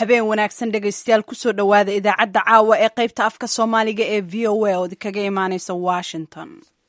habeen wanaagsan dhegaystayaal kusoo dhowaada idaacadda caawa ee qaybta afka soomaaliga ee v o a ood kaga imaaneysa washington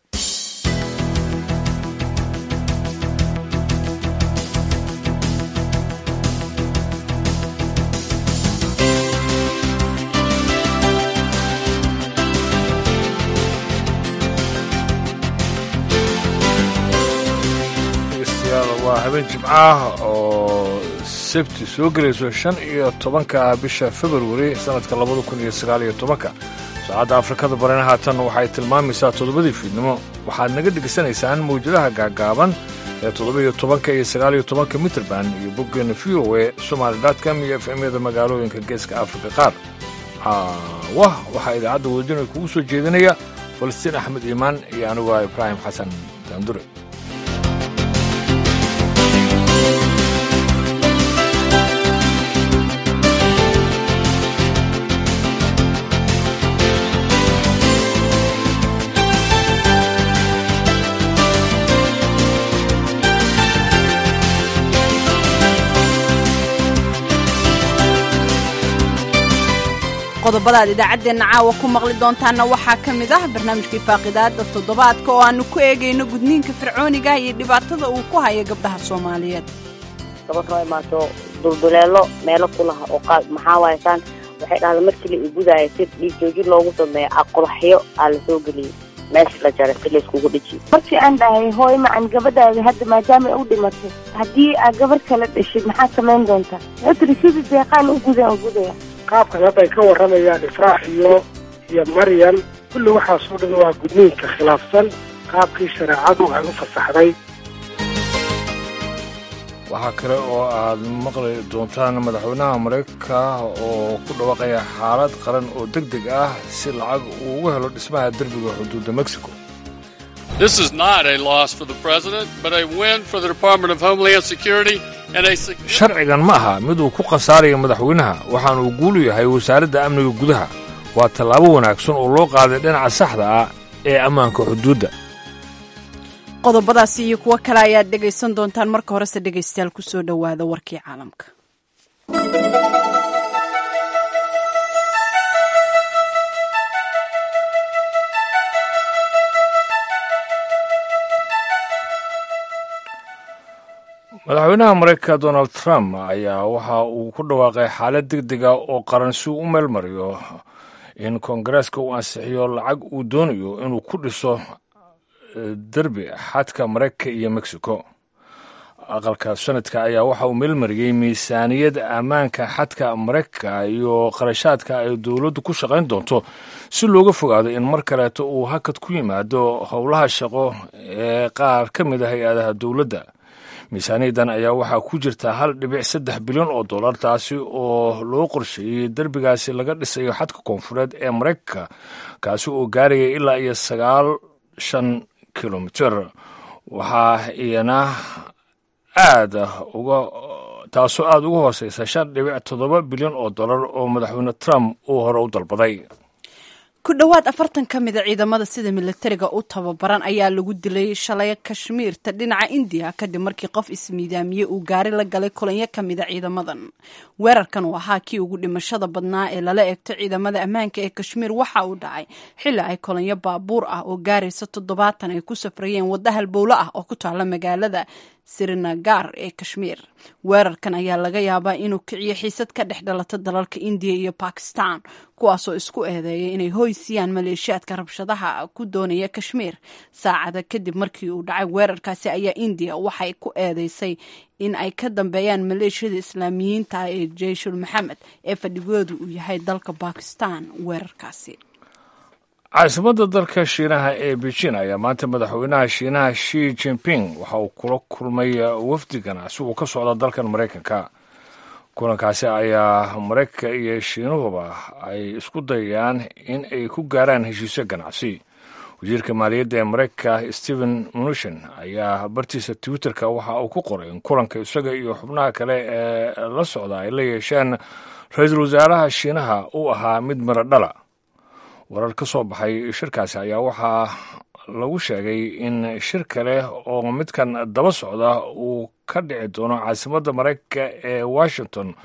waa habeen jimcaah oo sabti soo gelayso shan iyo tobanka bisha februari sannadka labada kun iyo sagaal iyo tobanka saacadda afrikada barina haatan waxay tilmaamaysaa toddobadii fiidnimo waxaad naga dhegaysanaysaan mawjadaha gaagaaban ee toddoba-iyo tobanka iyo sagaaliyo tobanka mitrband iyo boggeena v o e somaali dotcom iyo f m-yada magaalooyinka geeska afrika qaar wah waxaa idaacadda wadajina kugu soo jeedinaya falastiin axmed iimaan iyo anigu ah ibraahim xasan daandure qodobada aad idaacaddeenna caawa ku maqli doontaanna waxaa ka mid ah barnaamijkii faaqidaada toddobaadka oo aannu ku eegayno gudniinka fircooniga iyo dhibaatada uu ku hayo gabdhaha soomaaliyeed gabadh noo imaato dulduleelo meelo ku laha oo qaad maxaa waayasaan waxay dhahda markii la igudaayo si dhiig joojin loogu sameeyo aqodaxyo aa la soo geliyey meesha la jaray si layskugu dhiji markii aan dhahay hooy macan gabadhaada hadda maadaama ay u dhimatay haddii aad gabarh kala dhashid maxaad samayn doontaa wuxuu tiri sidii deeqaan u gudaan gudaya qaabkan hadda ay ka warramayaan ifraax iyo iyo maryam kulli waxaasoo dhan waa gudniinka khilaafsan qaabkii shareecadu ay u fasaxday waxaa kale oo aad maqli doontaan madaxweynaha maraykanka oo ku dhawaaqaya xaalad qaran oo deg deg ah si lacag uu ugu helo dhismaha derbiga xuduudda mexico This is not a loss for the president, but a win for the Department of Homeland Security and a significant sharcigan ma aha mid uu ku khasaaraya madaxweynaha waxaana uu guulu yahay wasaaradda amniga gudaha waa tallaabo wanaagsan oo loo qaaday dhinaca saxda ah ee ammaanka xuduudda qodobadaasi iyo kuwo kale ayaad dhegaysan doontaan marka horese dhegaystayaal kusoo dhowaada warkii caalamka madaxweynaha maraykanka donald trump ayaa waxa uu ku dhawaaqay xaalad deg dega oo qaran si uu u meel mariyo in koongareeska uu ansixiyo lacag uu doonayo inuu ku dhiso derbi xadka maraykanka iyo mexico aqalka sanadka ayaa waxa uu meelmariyey miisaaniyad ammaanka xadka maraykanka iyo qarashaadka ay dowladdu ku shaqayn doonto si looga fogaado in mar kaleeto uu hakad ku yimaado howlaha shaqo ee qaar ka mid a hay-adaha dowladda miisaaniyaddan ayaa waxaa ku jirta hal dhibic saddex bilyan oo dollar taasi oo loo qorsheeyey derbigaasi laga dhisayo xadka koonfureed ee maraykanka kaasi oo gaaraya ilaa iyo sagaal shan kilomiter waxaa iyana aad uga taasoo aada uga hooseysa shan dhibic toddoba bilyan oo dollar oo madaxweyne trump uu hore u dalbaday ku dhowaad afartan ka mida ciidamada sida milatariga u tababaran ayaa lagu dilay shalay kashmiirta dhinaca indiya kadib markii qof ismiidaamiye uu gaari la galay kulanyo ka mida ciidamadan weerarkan uu ahaa kii ugu dhimashada badnaa ee lala eegto ciidamada ammaanka ee kashmiir waxa uu dhacay xilli ay kulanyo baabuur ah oo gaaraysa toddobaatan ay ku safrayeen wadda halbowlo ah oo ku taala magaalada sirinagar ee kashmiir weerarkan ayaa laga yaabaa inuu kiciyo xiisad ka dhex dhalata dalalka indiya iyo bakistan kuwaasoo isku eedeeya inay hoysiyaan maleeshiyaadka rabshadaha ku doonaya kashmiir saacada kadib markii uu dhacay weerarkaasi ayaa indiya waxay ku eedeysay in ay ka dambeeyaan maleeshiyada islaamiyiinta ee jeyshul maxamed ee fadhigoodu uu yahay dalka bakistan weerarkaasi caasimadda dalka shiinaha ee beijin ayaa maanta madaxweynaha shiinaha shi jinping waxa uu kula kulmay wafdi ganacsi uu ka socda dalkan maraykanka kulankaasi ayaa maraykanka iyo shiinuhuba ay isku dayayaan in ay ku gaaraan heshiisyo ganacsi wasiirka maaliyadda ee maraykanka stephen mnuchin ayaa bartiisa twitterka waxa uu ku qoray in kulanka isaga iyo xubnaha kale ee la socda ay la yeesheen ra-iisul wasaaraha shiinaha uu ahaa mid miro dhala warar ka soo baxay shirkaasi ayaa waxaa lagu sheegay in shir kale oo midkan daba socda uu ka dhici doono caasimadda maraykanka ee washington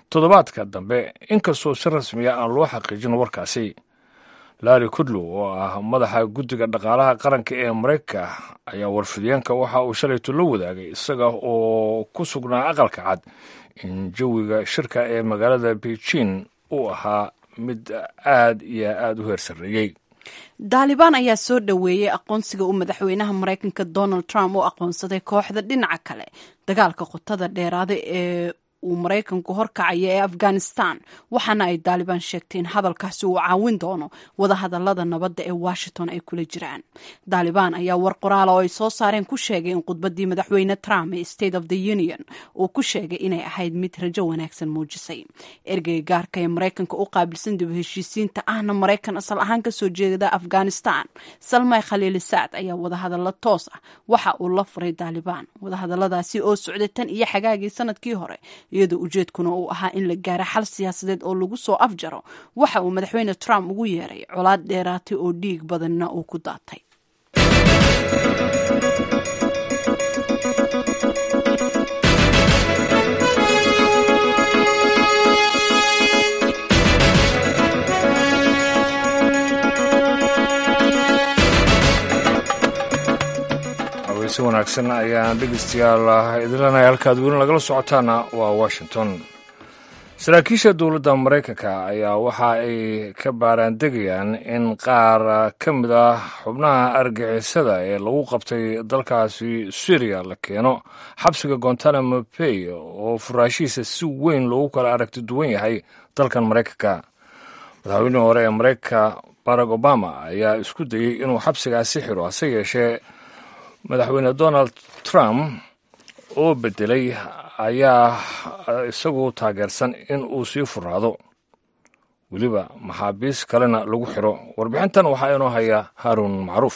toddobaadka dambe inkastoo si rasmiya aan loo xaqiijin warkaasi larry kudlow oo ah madaxa guddiga dhaqaalaha qaranka ee maraykanka ayaa warfidiyeenka waxa uu shalayto la wadaagay isaga oo ku sugnaa aqalka cad in jawiga shirka ee magaalada beijing uu ahaa mid aad iyo aada u heer sarreeyey daalibaan ayaa soo dhoweeyey aqoonsiga uu madaxweynaha maraykanka donald trump u aqoonsaday kooxda dhinaca kale dagaalka qotada dheeraada ee uu maraykanku horkacaya ee afghanistan waxaana ay daalibaan sheegtay in hadalkaasi uu caawin doono wadahadalada nabadda ee washington ay kula jiraan daalibaan ayaa war qoraala oo ay soo saareen ku sheegay in khudbadii madaxweyne trump ee state of the union uu ku sheegay inay ahayd mid rajo wanaagsan muujisay ergeyga gaarka ee maraykanka u qaabilsan dib heshiisiinta ahna maraykan asal ahaan kasoo jeeda afghanistan salmay khaliilisaad ayaa wadahadallo toos ah waxa uu la furay daalibaan wadahadaladaasi oo socday tan iyo xagaagii sanadkii hore iyadoo ujeedkuna uu ahaa in la gaaro xal siyaasadeed oo lagu soo afjaro waxa uu madaxweyne trump ugu yeeray colaad dheeraatay oo dhiig badanna uu ku daatay si wanaagsan ayaan dhegeystayaal idinleenahay halkaad weli nagala socotaana waa washington saraakiisha dowladda maraykanka ayaa waxa ay ka baaraandegayaan in qaar ka mid ah xubnaha argixisada ee lagu qabtay dalkaasi syriya la keeno xabsiga gontanamo bay oo furaashihiisa si weyn loogu kala aragti duwan yahay dalkan maraykanka madaxweynihii hore ee maraykanka barack obama ayaa isku dayey inuu xabsigaasi xiro hase yeeshee madaxweyne donald trump oo bedelay ayaa isagu taageersan in uu sii furaado weliba maxaabiis kalena lagu xiro warbixintan waxaa inoo haya haaruun macruuf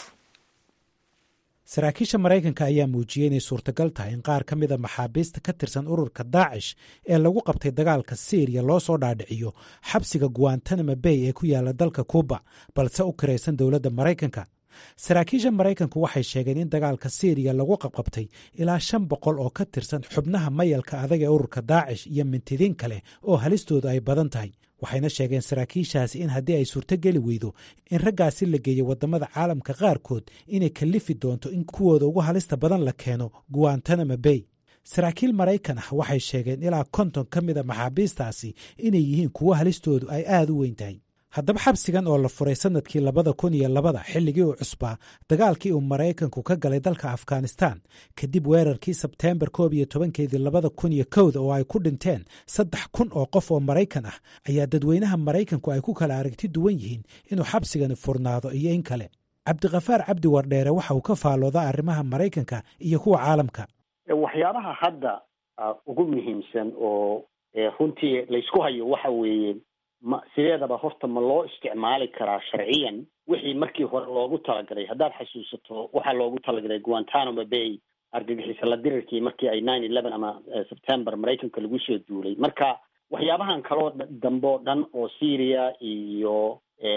saraakiisha maraykanka ayaa muujiyey inay suurtagal tahay in qaar ka mida maxaabiista ka tirsan ururka daacish ee lagu qabtay dagaalka syriya loo soo dhaadhiciyo xabsiga guantanamo bay ee ku yaala dalka kuuba balse u kiraysan dowladda maraykanka saraakiisha maraykanku waxay sheegeen in dagaalka syriya lagu qabqabtay ilaa shan boqol oo ka tirsan xubnaha mayalka adag ee ururka daacish iyo mintidiin kale oo halistoodu ay badan tahay waxayna sheegeen saraakiishaasi in haddii ay suurtogeli weydo in raggaasi la geeyo waddamada caalamka qaarkood inay kallifi doonto in kuwooda ugu halista badan la keeno guantanamo bay saraakiil maraykan ah waxay sheegeen ilaa konton ka mida maxaabiistaasi inay yihiin kuwo halistoodu ay aada u weyn tahay haddaba xabsigan oo la furay sanadkii labada kun iyo labada xilligii uu cusbaa dagaalkii uu maraykanku ka galay dalka afghanistan kadib weerarkii sebteembar koob iyo tobankeedii labada kun iyo kowda oo ay ku dhinteen saddex kun oo qof oo maraykan ah ayaa dadweynaha maraykanku ay ku kala aragti duwan yihiin inuu xabsigani furnaado iyo in kale cabdikhafaar cabdi wardheere waxa uu ka faalooda arrimaha maraykanka iyo kuwa caalamka waxyaabaha hadda ugu muhiimsan oo runtii laysku hayo waxa weeye ma sideedaba horta ma loo isticmaali karaa sharciyan wixii markii hore loogu talagalay haddaad xasuusato waxaa loogu talagalay guantanamo bay argagixisa la dirirkii markii ay nine eleven ama september maraykanka lagu soo duulay marka waxyaabahan kaloo dambe oo dhan oo syria iyo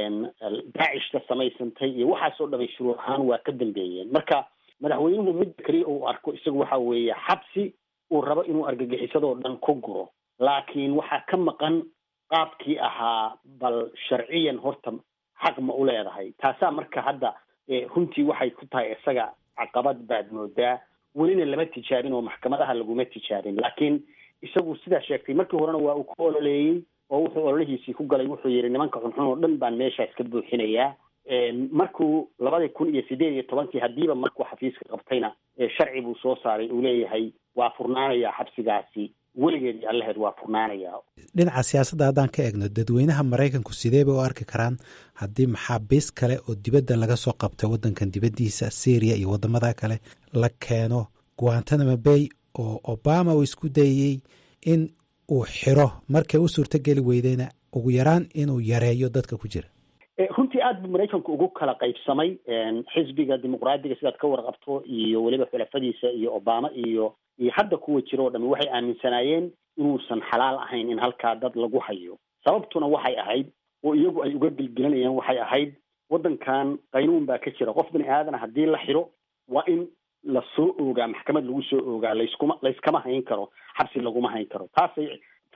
daacishka samaysantay iyo waxaasoo dhamay shuruur ahaan waa ka dambeeyeen marka madaxweynuhu midda keliya uu arko isagu waxa weeye xabsi uu rabo inuu argagixisadoo dhan ku guro laakiin waxaa ka maqan qaabkii ahaa bal sharciyan horta xaq ma u leedahay taasaa marka hadda runtii waxay ku tahay isaga caqabad baad moodaa welina lama tijaabin oo maxkamadaha laguma tijaabin laakiin isagu sidaa sheegtay markii horena waa uu ku ololeeyey oo wuxuu ololihiisii ku galay wuxuu yidhi nimanka xunxun oo dhan baan meeshaas ka buuxinayaa markuu labadii kun iyo sideed iyo tobankii haddiiba markuu xafiiska qabtayna sharci buu soo saaray uu leeyahay waa furnaanayaa xabsigaasi weligeed iyo allaheed waa furnaanayaa dhinaca siyaasadda haddaan ka eegno dadweynaha maraykanku sidee bay u arki karaan haddii maxaabiis kale oo dibadda laga soo qabtay waddankan dibaddiisa syriya iyo waddamada kale la keeno guantanamo bay oo obama uu isku dayey in uu xiro markay u suurtogeli weydeyna ugu yaraan inuu yareeyo dadka ku jira runtii aad buu maraykanku ugu kala qaybsamay xisbiga dimuqraadiga sidaad ka warqabto iyo weliba xulafadiisa iyo obama iyo iyo hadda kuwa jira oo dhami waxay aaminsanaayeen inuusan xalaal ahayn in halkaa dad lagu hayo sababtuna waxay ahayd oo iyagu ay uga gelgelanayaan waxay ahayd waddankan qaynuun baa ka jira qof bini aadana haddii la xiro waa in lasoo oogaa maxkamad lagu soo oogaa layskuma layskama hayn karo xabsi laguma hayn karo taasay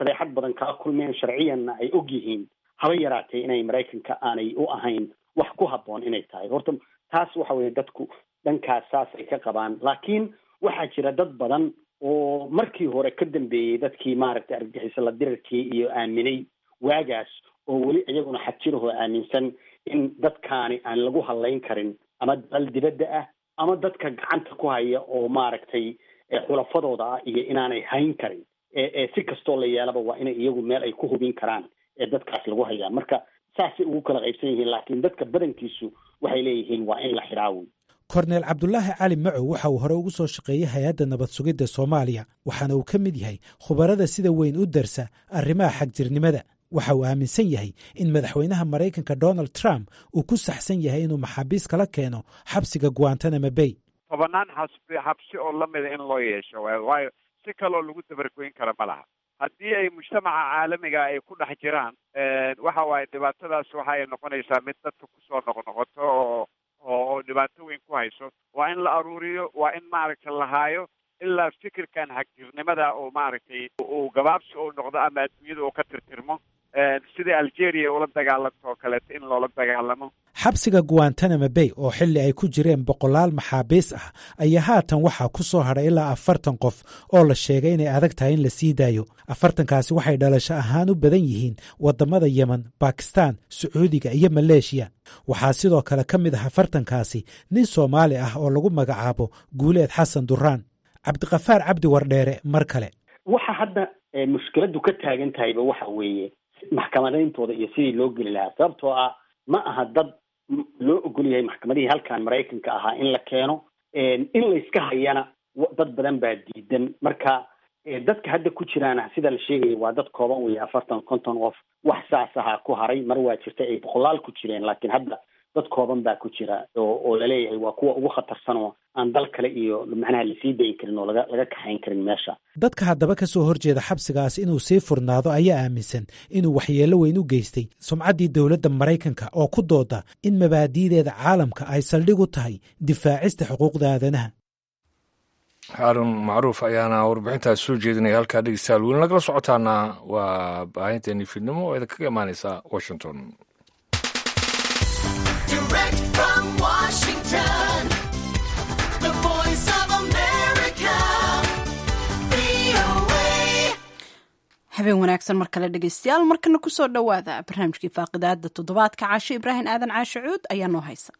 fadeexad badan kala kulmeen sharciyanna ay og yihiin haba yaraatee inay maraykanka aanay u ahayn wax ku habboon inay tahay horta taas waxa weeye dadku dhankaas saasay ka qabaan laakiin waxaa jira dad badan oo markii hore ka dambeeyey dadkii maaragtay argagixisa la dirarkii iyo aaminay waagaas oo weli iyaguna xajirahoo aaminsan in dadkaani aan lagu hadlayn karin ama dal dibadda ah ama dadka gacanta ku haya oo maaragtay xulafadooda ah iyo inaanay hayn karin ee si kastoo la yeelaba waa inay iyagu meel ay ku hubin karaan ee dadkaas lagu hayaa marka saasay ugu kala qaybsan yihiin laakiin dadka badankiisu waxay leeyihiin waa in la xidhaawi korneel cabdulaahi cali macow waxa uu hore ugu soo shaqeeyey hay-adda nabad sugidda soomaaliya waxaana uu ka mid yahay khubarada sida weyn u darsa arrimaha xagjirnimada waxa uu aaminsan yahay in madaxweynaha maraykanka donald trump uu ku saxsan yahay inuu maxaabiis kala keeno xabsiga guantanamo bay tobanaan xasbi xabsi oo lamida in loo yeesho waayo si kaloo lagu dabargoyn kara ma laha haddii ay mujtamaca caalamiga ay ku dhex jiraan waxa waaye dhibaatadaas waxa ay noqonaysaa mid dadka kusoo noqnoqoto oo oo dhibaato weyn ku hayso waa in la aruuriyo waa in maaragtay la haayo ilaa fikirkan xagjirnimada oo maaragtay uu gabaabsi uu noqdo ama adduunyada uu ka tirtirmo sidai algeria ula dagaalanto oo kaleeto in loola dagaalamo xabsiga guantanamo bay oo xilli ay ku jireen boqolaal maxaabiis ah ayaa haatan waxaa ku soo hadhay ilaa afartan qof oo la sheegay inay adag tahay in la sii daayo afartankaasi waxay dhalasho ahaan u badan yihiin waddamada yemen bakistan sacuudiga iyo maleeshiya waxaa sidoo kale ka mid ah afartankaasi nin soomaali ah oo lagu magacaabo guuleed xasan duraan cabdiqafaar cabdi wardheere mar kale waxa hadda mushkiladdu ka taagan tahayba waxa weeye maxkamadayntooda iyo sidii loo geli lahaa sababtoo ah ma aha dad loo ogol yahay maxkamadihii halkan maraykanka ahaa in la keeno in layska hayana dad badan baa diidan marka dadka hadda ku jiraana sida la sheegaya waa dad kooban weeye afartan konton qof wax saas ahaa ku haray mar waa jirta ay boqolaal ku jireen laakiin hadda dad kooban baa ku jira oo oo laleeyahay waa kuwa ugu khatarsan oo aan dal kale iyo macnaha lasii dayin karin oo laga laga kaxayn karin meesha dadka haddaba ka soo horjeeda xabsigaas inuu sii furnaado ayaa aaminsan inuu waxyeello weyn u geystay sumcaddii dowladda maraykanka oo ku dooda in mabaadi'deeda caalamka ay saldhig u tahay difaacista xuquuqda aadanaha xaarun macruuf ayaana warbixintaas soo jeedinaya halkaa dhegeystayaal weli nagala socotaana waa baahinteeni fiidnimo oo idinkaga imaaneysa washington habeen wanaagsan mar kale dhegeystayaal markana kusoo dhowaada barnaamijkii faaqidaada toddobaadka caasho ibraahim aadan caashe cuud ayaa noo haysa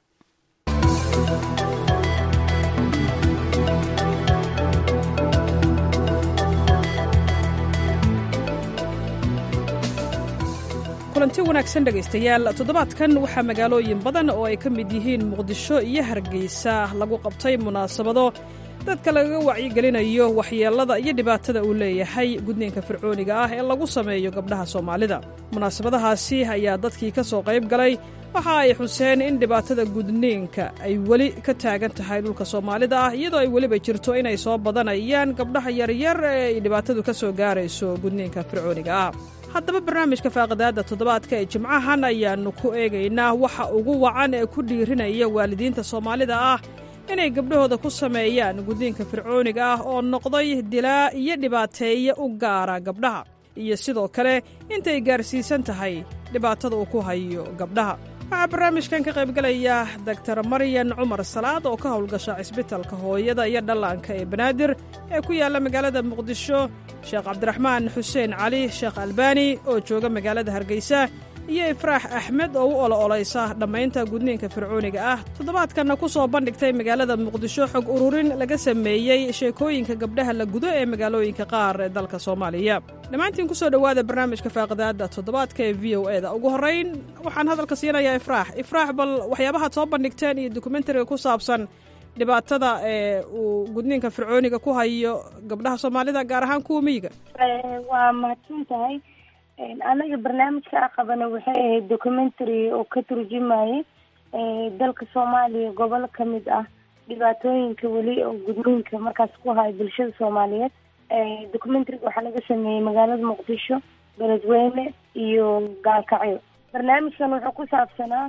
kulanti wanaagsan dhegaystayaal toddobaadkan waxaa magaalooyin badan oo ay ka mid yihiin muqdisho iyo hargeysa lagu qabtay munaasabado dadka lagaga wacyigelinayo waxyeellada iyo dhibaatada uu leeyahay gudniinka fircooniga ah ee lagu sameeyo gabdhaha soomaalida munaasabadahaasi ayaa dadkii ka soo qayb galay waxa ay xuseen in dhibaatada gudniinka ay weli ka taagan tahay dhulka soomaalida ah iyadoo ay weliba jirto inay soo badanayaan gabdhaha yaryar ee ay dhibaatadu ka soo gaarayso gudniinka fircooniga ah haddaba barnaamijka faaqidaadda toddobaadka ee jimcahan ayaannu ku eegaynaa waxa ugu wacan ee ku dhiirinaya waalidiinta soomaalida ah inay gabdhahooda ku sameeyaan gudniinka fircooniga ah oo noqday dilaa iyo dhibaateeye u gaara gabdhaha iyo sidoo kale intay gaarsiisan tahay dhibaatada uu ku hayo gabdhaha waxaa barnaamijkan ka qaybgalaya doktar maryan cumar salaad oo ka howlgasha cisbitalka hooyada iyo dhallaanka ee banaadir ee ku yaalla magaalada muqdisho sheekh cabdiraxmaan xuseen cali sheekh albaani oo jooga magaalada hargeysa iyo ifraax axmed oo u olo-olaysa dhammaynta gudniinka fircooniga ah toddobaadkanna ku soo bandhigtay magaalada muqdisho xog ururin laga sameeyey sheekooyinka gabdhaha la gudo ee magaalooyinka qaar ee dalka soomaaliya dhammaantiin ku soo dhowaada barnaamijka faaqidaadda toddobaadka ee v o e da ugu horrayn waxaan hadalka siinayaa ifraax ifraax bal waxyaabahaad soo bandhigteen iyo dokumentariga ku saabsan dhibaatada ee uu gudniinka fircooniga ku hayo gabdhaha soomaalida gaar ahaan kuwa miyiga waa mahadsan tahay anaga barnaamijka a qabana waxay ahayd documentary oo ka turjumayay dalka soomaaliya gobolo kamid ah dhibaatooyinka weli oo gudniinka markaas ku haya bulshada soomaaliyeed documentaryga waxaa laga sameeyey magaalada muqdisho beledweyne iyo gaalkacyo barnaamijkan wuxuu ku saabsanaa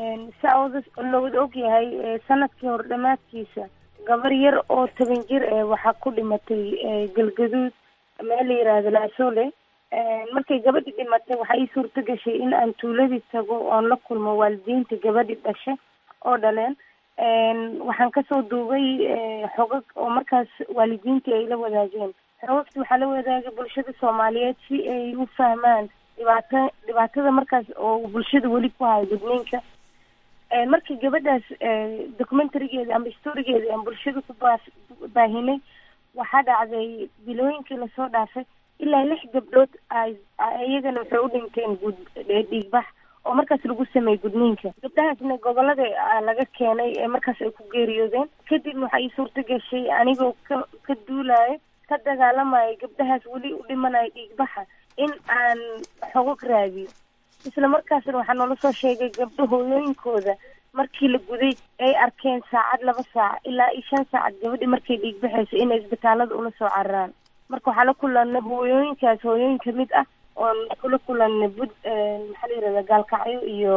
saa looda ogyahay sanadkii hor dhamaadkiisa gabar yar oo toban jir eh waxaa ku dhimatay galgaduud meel la yiraahdo laasole markay gabadhi dhimatay waxaa ii suurto gashay in aan tuuladii tago oon la kulmo waalidiinta gabadhi dhashay oo dhaleen waxaan kasoo duubay xogag oo markaas waalidiintii ay la wadaageen xogagti waxaa la wadaagay bulshada soomaaliyeed si ay u fahmaan dhibaata dhibaatada markaas oo bulshada weli ku hayo gudniinka markii gabadhaas documentarigeeda ama storigeeda aan bulshada ku baa baahinay waxaa dhacday bilooyinkii lasoo dhaafay ilaa lix gabdhood ay iyagana waxay u dhinteen gud dhiigbax oo markaas lagu sameeyey gudniinka gabdhahaasna gobolada laga keenay ee markaas ay ku geeriyoodeen kadibna waxaa ii suurta gashay anigoo ka ka duulayo ka dagaalamayo gabdhahaas weli u dhimanayo dhiigbaxa in aan xogog raadiyo isla markaasna waxaa noola soo sheegay gabdho hooyooyinkooda markii la guday ay arkeen saacad laba saac ilaa iyo shan saacad gabadhi markay dhiigbaxayso inay isbitaalada ula soo cararaan marka waxaa la kulanay hooyooyinkaas hooyooyin kamid ah oon kula kulanay bud maxaa la yirahda gaalkacyo iyo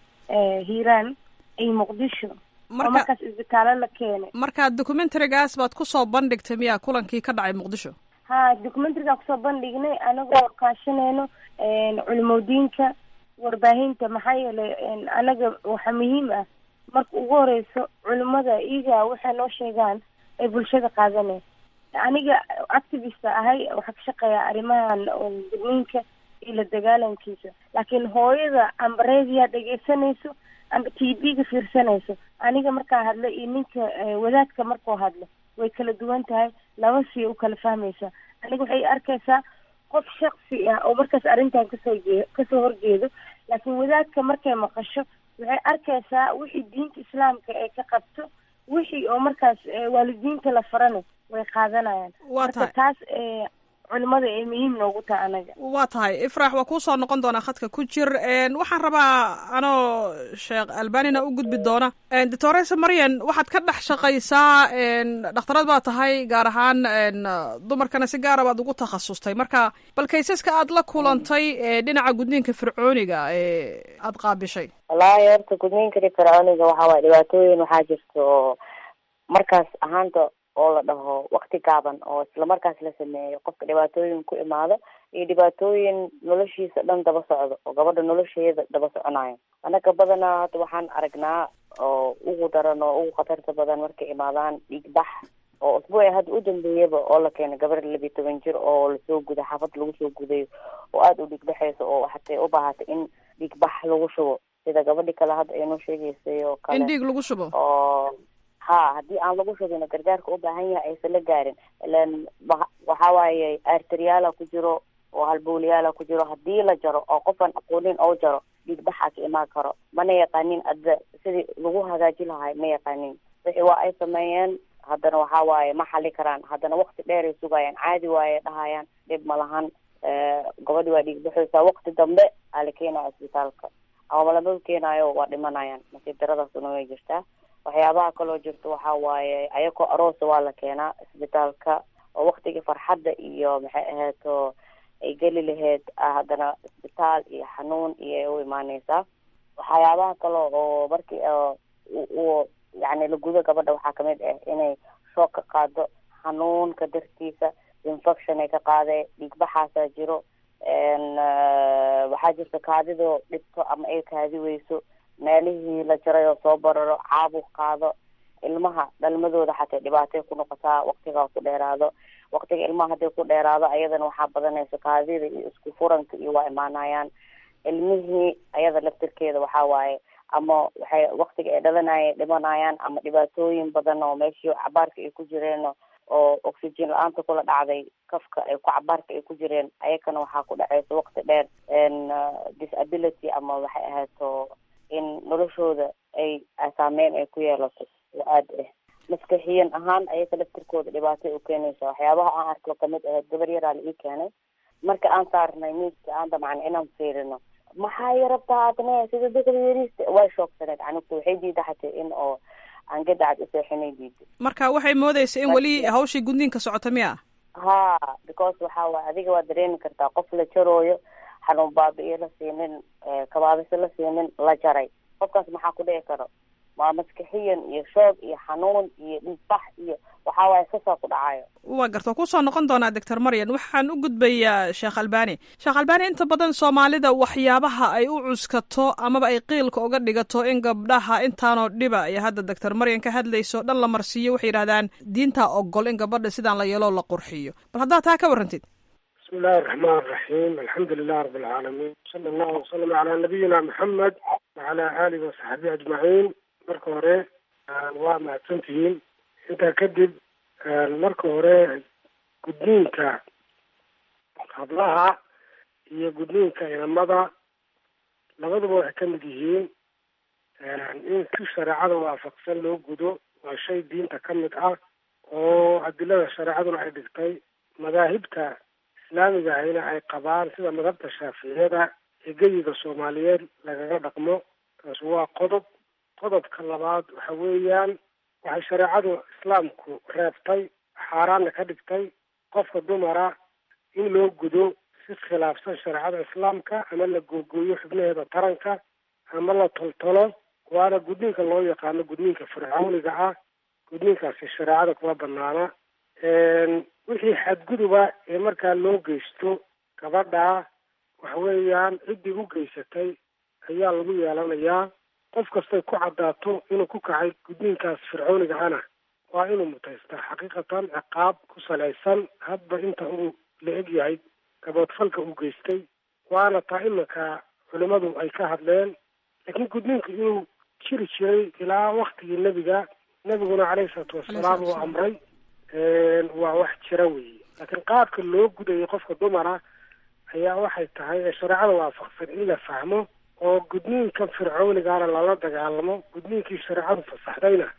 hiiraan iyo muqdisho oo markaas isbitaalo la keenay marka documentarigaas baad kusoo bandhigtay miyaa kulankii ka dhacay muqdisho ha documentarigaa kusoo bandhignay anagoo kaashanayno culimodiinka warbaahinta maxaa yeelay anaga waxaa muhiim ah marka ugu horeyso culimada iyaga waxay noo sheegaan ay bulshada qaadaneen aniga activista ahay waxaa ka shaqeeya arrimahan gudniinka iyo la dagaalankiisa laakiin hooyada amba reediyaa dhegeysanayso amba t v-ga fiirsanayso aniga markaa hadla iyo ninka wadaadka markuu hadlo way kala duwan tahay laba sii u kala fahmaysa aniga waxay arkaysaa qof shaksi ah oo markaas arrintan kasoo jee kasoo horjeedo laakiin wadaadka markay maqasho waxay arkaysaa wixii diinta islaamka ay ka qabto wixii oo markaas waalidiinta la farana way qaadanayaan marka taas culimada ay muhiim noogu tahay anaga waa tahay ifraax waa kuusoo noqon doonaa khadka ku jir waxaan rabaa anoo sheekh albanina u gudbi doona doctoresa maryan waxaad ka dhex shaqaysaa dhakhtarad baa tahay gaar ahaan dumarkana si gaara baad ugu takhasustay marka bal kaysaska aad la kulantay dhinaca gudniinka fircooniga ee aada qaabishay wallaahi horta gudniinka fircooniga waxaa waay dhibaatooyin waxaa jirta oo markaas ahaanta oo la dhaho wakti gaaban oo islamarkaas la sameeyo qofka dhibaatooyin ku imaado iyo dhibaatooyin noloshiisa dhan daba socdo oo gabadha nolosheeda daba soconayo annaga badanaa hadda waxaan aragnaa oo ugu daran oo ugu khatarta badan markay imaadaan dhiigbax oo usbuuci hadda u dambeeyaba oo la keenay gabar labiyi toban jir oo lasoo guday xaafad lagu soo gudayo oo aada u dhiigbaxayso oo hatay u baahatay in dhiigbax lagu shubo sida gabadhi kale hadda aynoo sheegaysay oo kale in dhiig lagu shubo oo ha haddii aan lagu shubin gargaarka u baahan yahay aysan la gaarin ilan waxa waaye arteriyaala ku jiro oo halbowlayaala ku jiro haddii la jaro oo qofaan aqoonin oo jaro dhiigbaxaa ka imaan karo mana yaqaanin adda sidii lagu hagaaji lahay ma yaqaanin wixii waa ay sameeyeen haddana waxa waaye ma xali karaan haddana wakti dheer ay sugayaan caadi waaye dhahayaan dhib ma lahan gabadhi waa dhiigbaxaysaa wakti dambe aa la keenaya isbitaalka ama lama keenaayo waa dhimanayaan nasiib daradaasuna way jirtaa waxyaabaha kaloo jirto waxa waaye ayakoo aroosa waa la keenaa isbitaalka oo waktigii farxadda iyo maxay ahayto ay geli lahayd haddana isbitaal iyo xanuun iyo u imaaneysaa waxyaabaha kale oo markii u yani la gudo gabadha waxaa kamid ah inay shoog ka qaado xanuunka dartiisa infection ay ka qaadee dhiigbaxaasaa jiro waxaa jirta kaadidoo dhibto ama ay kaadi weyso meelihii la jaray oo soo bararo caabuq qaado ilmaha dhalmadooda xatay dhibaatay ku noqotaa waktigaa ku dheeraado waktiga ilmaha hadday ku dheeraado ayadana waxaa badanaysa kaadida iyo isku furanka iyo waa imaanayaan ilmihii ayada laftirkeeda waxaa waaye ama waxay waktiga ay dhalanaya dhimanayaan ama dhibaatooyin badan oo meeshii cabaarka ay ku jireen oo oxygen la-aanta kula dhacday kafka ay ku cabaarka ay ku jireen ayakana waxaa ku dhacaysa wakti dheer disability ama waxay ahaato in noloshooda ay saameyn ay ku yeelato oo aada ah maskaxiyan ahaan ayaka laftirkooda dhibaatay u keenaysa waxyaabaha aan arko kamid ahayd gabar yaraa la ii keenay marka aan saarnay miiska aan damcna inaan fiirino maxaa yarabtaa adne sida dadka yariista way shoogsaneed canugta waxay diida xatay in oo aan gadacad useexinay diida marka waxay moodaysa in weli hawshii gudniinka socota miya ha because waxa waay adiga waa dareemi kartaa qof la jarooyo xanuun baabi-iyo la siinin kabaabiso la siinin la jaray qofkaas maxaa ku dhici karo waa maskixiyan iyo shoog iyo xanuun iyo dhiigbax iyo waxaa waaye sasaa ku dhacayo waa garta kusoo noqon doonaa doctor maryan waxaan u gudbayaa sheekh albani sheekh albani inta badan soomaalida waxyaabaha ay u cuskato amaba ay qiilka uga dhigato in gabdhaha intaanoo dhiba iyo hadda doctor maryan ka hadlayso dhan la marsiiyo waxay yidhahdaan diintaa ogol in gabadha sidaan la yeeloo la qurxiyo bal haddaad taa ka warrantid bismi illaahi araxmaan araxiim alxamdu lilah rabi alcaalamiin sala allahu wasalam calaa nabiyina maxamed wacalaa aalihi wasaxbihi ajmaciin marka hore waa mahadsantihiin intaa kadib marka hore gudniinka hablaha iyo gudniinka inamada labaduba waxay ka mid yihiin in si shareecada waafaqsan loo gudo waa shay diinta ka mid ah oo adilada shareecaduna ay dhigtay madaahibta islaamiga ahayna ay qabaan sida madhabta shaaficiyada ee geyiga soomaaliyeed lagaga dhaqmo taas waa qodob qodobka labaad waxa weeyaan waxay shareecadu islaamku reebtay xaaraanna ka dhigtay qofka dumara in loo gudo si khilaafsan shareecada islaamka ama la googooyo xubnaheeda taranka ama la toltolo waana gudniinka loo yaqaano gudniinka fircooniga ah gudniinkaasi shareecada kuma banaana wixii xadguduba ee markaa loo geysto gabadha waxa weeyaan ciddii u geysatay ayaa lagu yeelanayaa qof kastay ku caddaato inuu ku kacay gudniinkaas fircooniga ana waa inuu mutaystaa xaqiiqatan ciqaab ku salaysan hadba inta uu la eg yahay gaboodfalka uu geystay waana taa iminka culimadu ay ka hadleen laakiin gudniinku inuu jiri jiray ilaa waktigii nebiga nebiguna caleyhi salaatu wasalaam uu amray waa wax jira weeye laakiin qaabka loo gudayay qofka dumara ayaa waxay tahay ee shareecada waafaqsan in la fahmo oo gudniinka fircoonigaana lala dagaalamo gudniinkii shareecadu fasaxdayna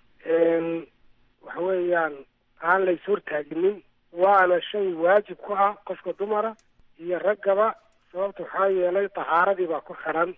waxa weeyaan aan lays hortaaginin waana shay waajib ku ah qofka dumara iyo raggaba sababta waxaa yeelay tahaaradii baa ku xidhan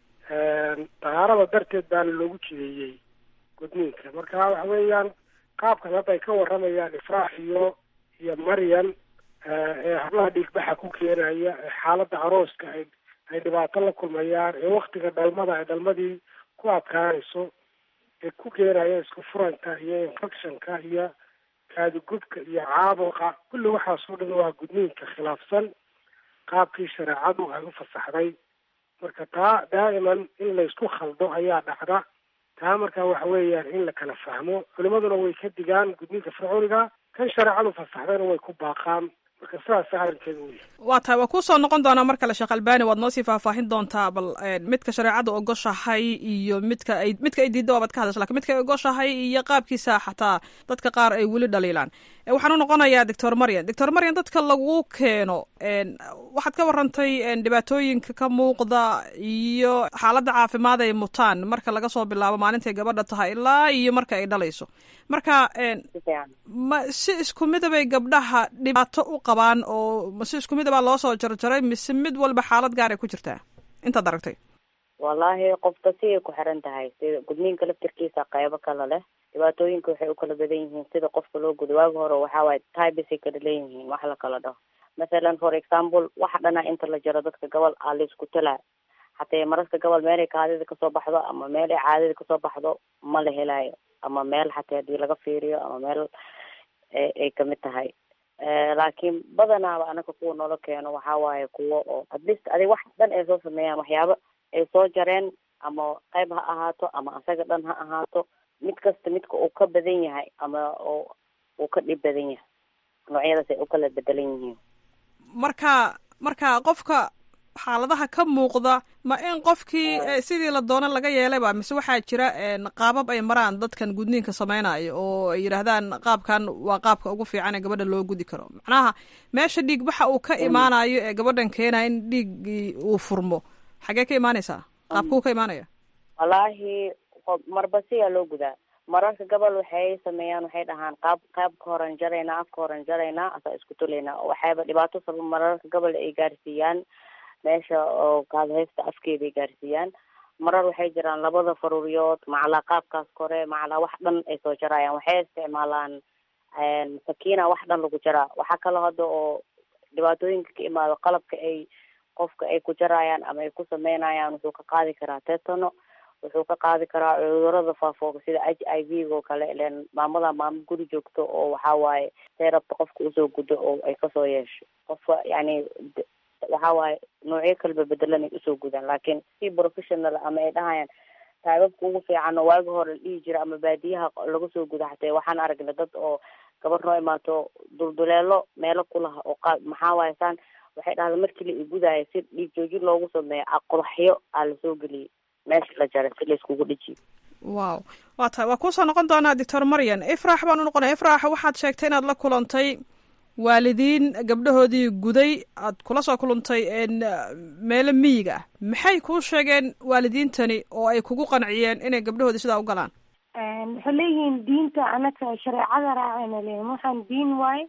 tahaarada darteed baana loogu jideeyey gudniinka marka waxa weeyaan qaabkan hadda ay ka waramayaan ifraax iyo iyo maryan ee hablaha dhiigbaxa ku keenaya ee xaaladda arooska ay ay dhibaato la kulmayaan ee waktiga dhalmada ay dhalmadii ku adkaanayso ee ku keenaya isku furanka iyo infectionka iyo kaadugubka iyo caabuqa kulli waxaasoo dhan waa gudniinka khilaafsan qaabkii shareecadu ay u fasaxday marka taa daa'iman in laysku khaldo ayaa dhacda taa marka waxa weeyaan in la kala fahmo culimaduna way ka digaan gudniinka fircooniga kan shareecadu fasaxdayna way ku baaqaan marka sidaas arrinkeeda u yahay waa tahay waa kusoo noqon doonaa mar kale sheekh albani waad noo sii faahfaahin doontaa bal midka shareecada ogoshahay iyo midka ay midka ay diidda waabaad ka hadasha lakin midka ay ogoshahay iyo qaabkiisa xataa dadka qaar ay weli dhaliilaan waxaan u noqonayaa doctor maryan doctor maryan dadka lagu keeno waxaad ka warantay dhibaatooyinka ka muuqda iyo xaaladda caafimaad ay mutaan marka laga soo bilaabo maalintay gabadha tahay ilaa iyo marka ay dhalayso marka ma si isku midabay gabdhaha dhibaato u qabaan oo ma si isku midabaa loo soo jarjaray mise mid walba xaalad gaaray ku jirtaa intaad aragtay wallaahi qofka siday ku xiran tahay sida gudniinka laftirkiisa qeybo kale leh dhibaatooyinka waxay u kala badan yihiin sida qofka loo gudo waagi hore waxaa waaye tybesay kala leeyihiin wax la kala dhaho masalan for example waxa dhana inta la jaro dadka gobol aa la isku talaa hatee mararka gobol meelay kaadida kasoo baxdo ama meel ay caadida kasoo baxdo ma la helaayo ama meel xatee hadii laga fiiriyo ama meel ay kamid tahay laakiin badanaaba anaka kuwa noola keeno waxaa waaye kuwo oo atleast adig wax dhan ay soo sameeyaan waxyaabo ay soo jareen ama qayb ha ahaato ama asaga dhan ha ahaato mid kasta midka uu ka badan yahay ama oo uu ka dhib badan yahay noocyadaas ay u kala bedelan yihiin marka marka qofka xaaladaha ka muuqda ma in qofkii sidii la doono laga yeelayba mise waxaa jira qaabab ay maraan dadkan gudniinka sameynayo oo ay yidhaahdaan qaabkan waa qaabka ugu fiican ee gabadha loo gudi karo macnaha meesha dhiigbaxa uu ka imaanayo ee gabadhan keenaya in dhiiggii uu furmo xagee ka imaanaysaa qaabkuu ka imaanaya wallaahi marba siyaa loo gudaa mararka gobol waxay sameeyaan waxay dhahaan qaab qaabka horan jaraynaa afka horan jaraynaa asaa isku tulaynaa waxayba dhibaato sabab mararka gobol ay gaarsiiyaan meesha oo kaadhaysta afkeeda ay gaarsiiyaan marar waxay jiraan labada faruuriyood macalaa qaabkaas kore macalaa wax dhan ay soo jarayaan waxay isticmaalaan sakiina wax dhan lagu jaraa waxaa kaloo hadda oo dhibaatooyinka ka imaado qalabka ay qofka ay ku jarayaan ama ay ku sameynayaan wuxuu ka qaadi karaa tetano wuxuu ka qaadi karaa cudurada faafooga sida h i v oo kale ilen maamada maamo guri joogto oo waxaa waaye say rabta qofka usoo gudo oo ay kasoo yeesho qofka yani waxaa waaye noocyo kaleba bedelan ay usoo gudaan laakiin si professional ama ay dhahayaan taababka ugu fiican oo waagi hore la dhihi jira ama baadiyaha laga soo guda xatee waxaan aragnay dad oo gabar noo imaato dulduleelo meelo kulaha oo qa maxaa waaye saan waxay dhahda markii la igudaayo si dhiig joojin loogu sameeyo qodaxyo aa lasoo geliyay meesha la jaray si layskugu dhejiyo wow waa tahay waa kuusoo noqon doonaa doctor maryan ifraax baan u noqonaya ifraax waxaad sheegtay inaad la kulantay waalidiin gabdhahoodii guday aad kula soo kulantay meelo miyiga ah maxay kuu sheegeen waalidiintani oo ay kugu qanciyeen inay gabdhahoodii sidaa u galaan waxay leeyihiin diinta anaka shareecada raacayna leeyihin waxaan diin waaye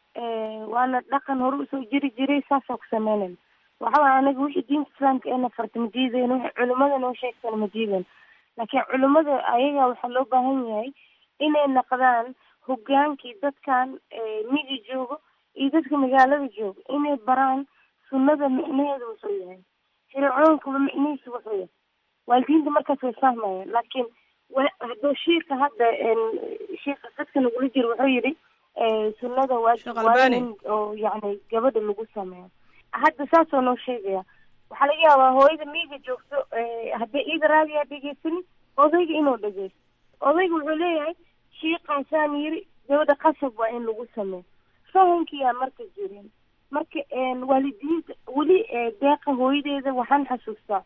waana dhaqan hore usoo jiri jiray saasoo ku sameynayna waxa waay anaga wixii diinta islaamka eena farta ma diideyno wixii culimada noo sheegtana ma diideyno laakiin culimada ayaga waxaa loo baahan yahay inay naqdaan hogaankii dadkan migi joogo iyo dadka magaalada joogo inay baraan sunnada micnaheedu wuxuu yahay shareecooyinkaba micnihiisa wuxuu yahay waalidiinta markaas way fahmayaan laakiin hadduu shiika hadda shiika dadka nagula jiro wuxuu yidhi sunnada waajib waa in oo yani gabadha lagu sameeyo hadda saasoo noo sheegaya waxaa laga yaabaa hooyada miiga joogto haddii iida raadiyaa dhegeysanin odayga inuu dhegeysto odayga wuxuu leeyahay shiikaasaan yiri gabadha qasab waa in lagu sameeyo fahankiyaa marka jirin marka waalidiinta weli deeqa hooyadeeda waxaan xasuustaa